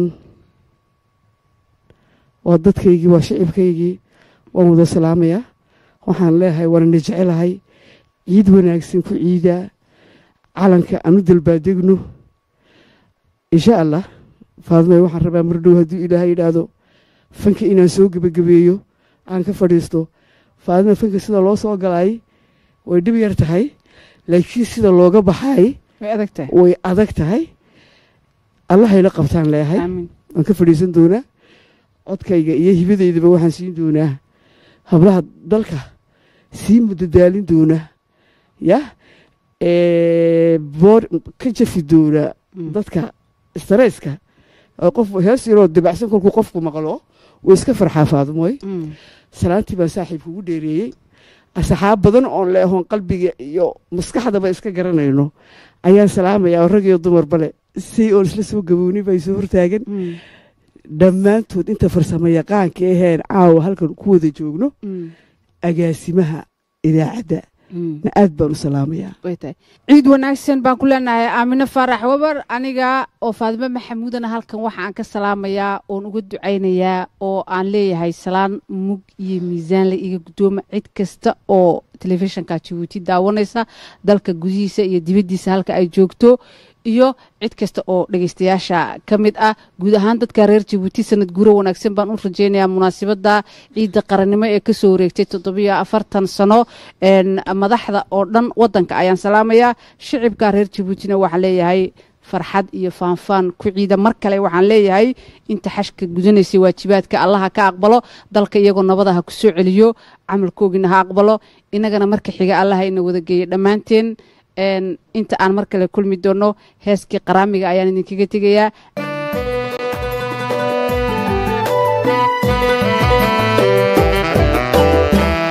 waa dadkaygii waa shicibkaygii waan wada salaamayaa waxaan leeyahay waanana jecelahay ciid wanaagsan ku ciidaa calanka aanu dalbaadegno insha allah faadmay waxaan rabaa mar dhow hadduu ilaahay yidhaahdo fanka inaan soo gebagabeeyo aan ka fadhiisto faadma fanka sida loo soo galay way dhib yar tahay laakiin sida looga baxay way adag tahay way adag tahay allahayla qabtaan leeyahay aamin waan ka fadhiisan doonaa codkayga iyo hibadeydaba waxaan siin doonaa hablaha dalka sii mudadaalin doona ya ee, boor ka jafi doona Mm. dadka staresska oo qof hees yaroo dibacsan kolkuu qofku maqlo wuu iska farxaa faadumoy Mm. salaantii baan saaxiibka ugu dheereeyey asxaab badan oon leehoon qalbiga iyo maskaxdaba iska garanayno ayaan salaamayaa oo rag iyo dumarba le say oon isla soo gabooni bay soo hortaagan Mm. dhammaantood inta farsamo yaqaanka aheen caawa halkan ku wada joogno Mm. agaasimaha idaacadda Mm. na aad baan u salaamayaa way tahay ciid wanaagsan baan ku leenahay aamino faarax wabar aniga oo faadimo maxamuudana halkan waxa aan ka salaamayaa oon uga ducaynayaa oo aan leeyahay salaan mug iyo miisaan la iga guddooma cid kasta oo telefishinka jabuuti daawanaysa dalka gudihiisa iyo dibaddiisa halka ay joogto iyo cid kasta oo dhegeystayaasha ka mid ah guud ahaan dadka reer jabuuti sanad guuro wanaagsan baan u rajeynayaa munaasabadda ciidda qarannimo ee kasoo wareegtay toddobiyo afartan sano een, madaxda oo dhan wadanka ayaan salaamayaa shicibka reer jabuutina waxaan leeyahay farxad iyo faanfaan ku ciida mar kale waxaan leeyahay inta xashka gudanaysay waajibaadka allaha ka aqbalo dalka iyagoo nabada ha ku soo celiyo camalkoogina ha aqbalo inagana marka xiga allaha ina wada geeya dhammaanteen een, inta aan mar kale kulmi doono heeskii qaraamiga ayaan idinkaga tegayaa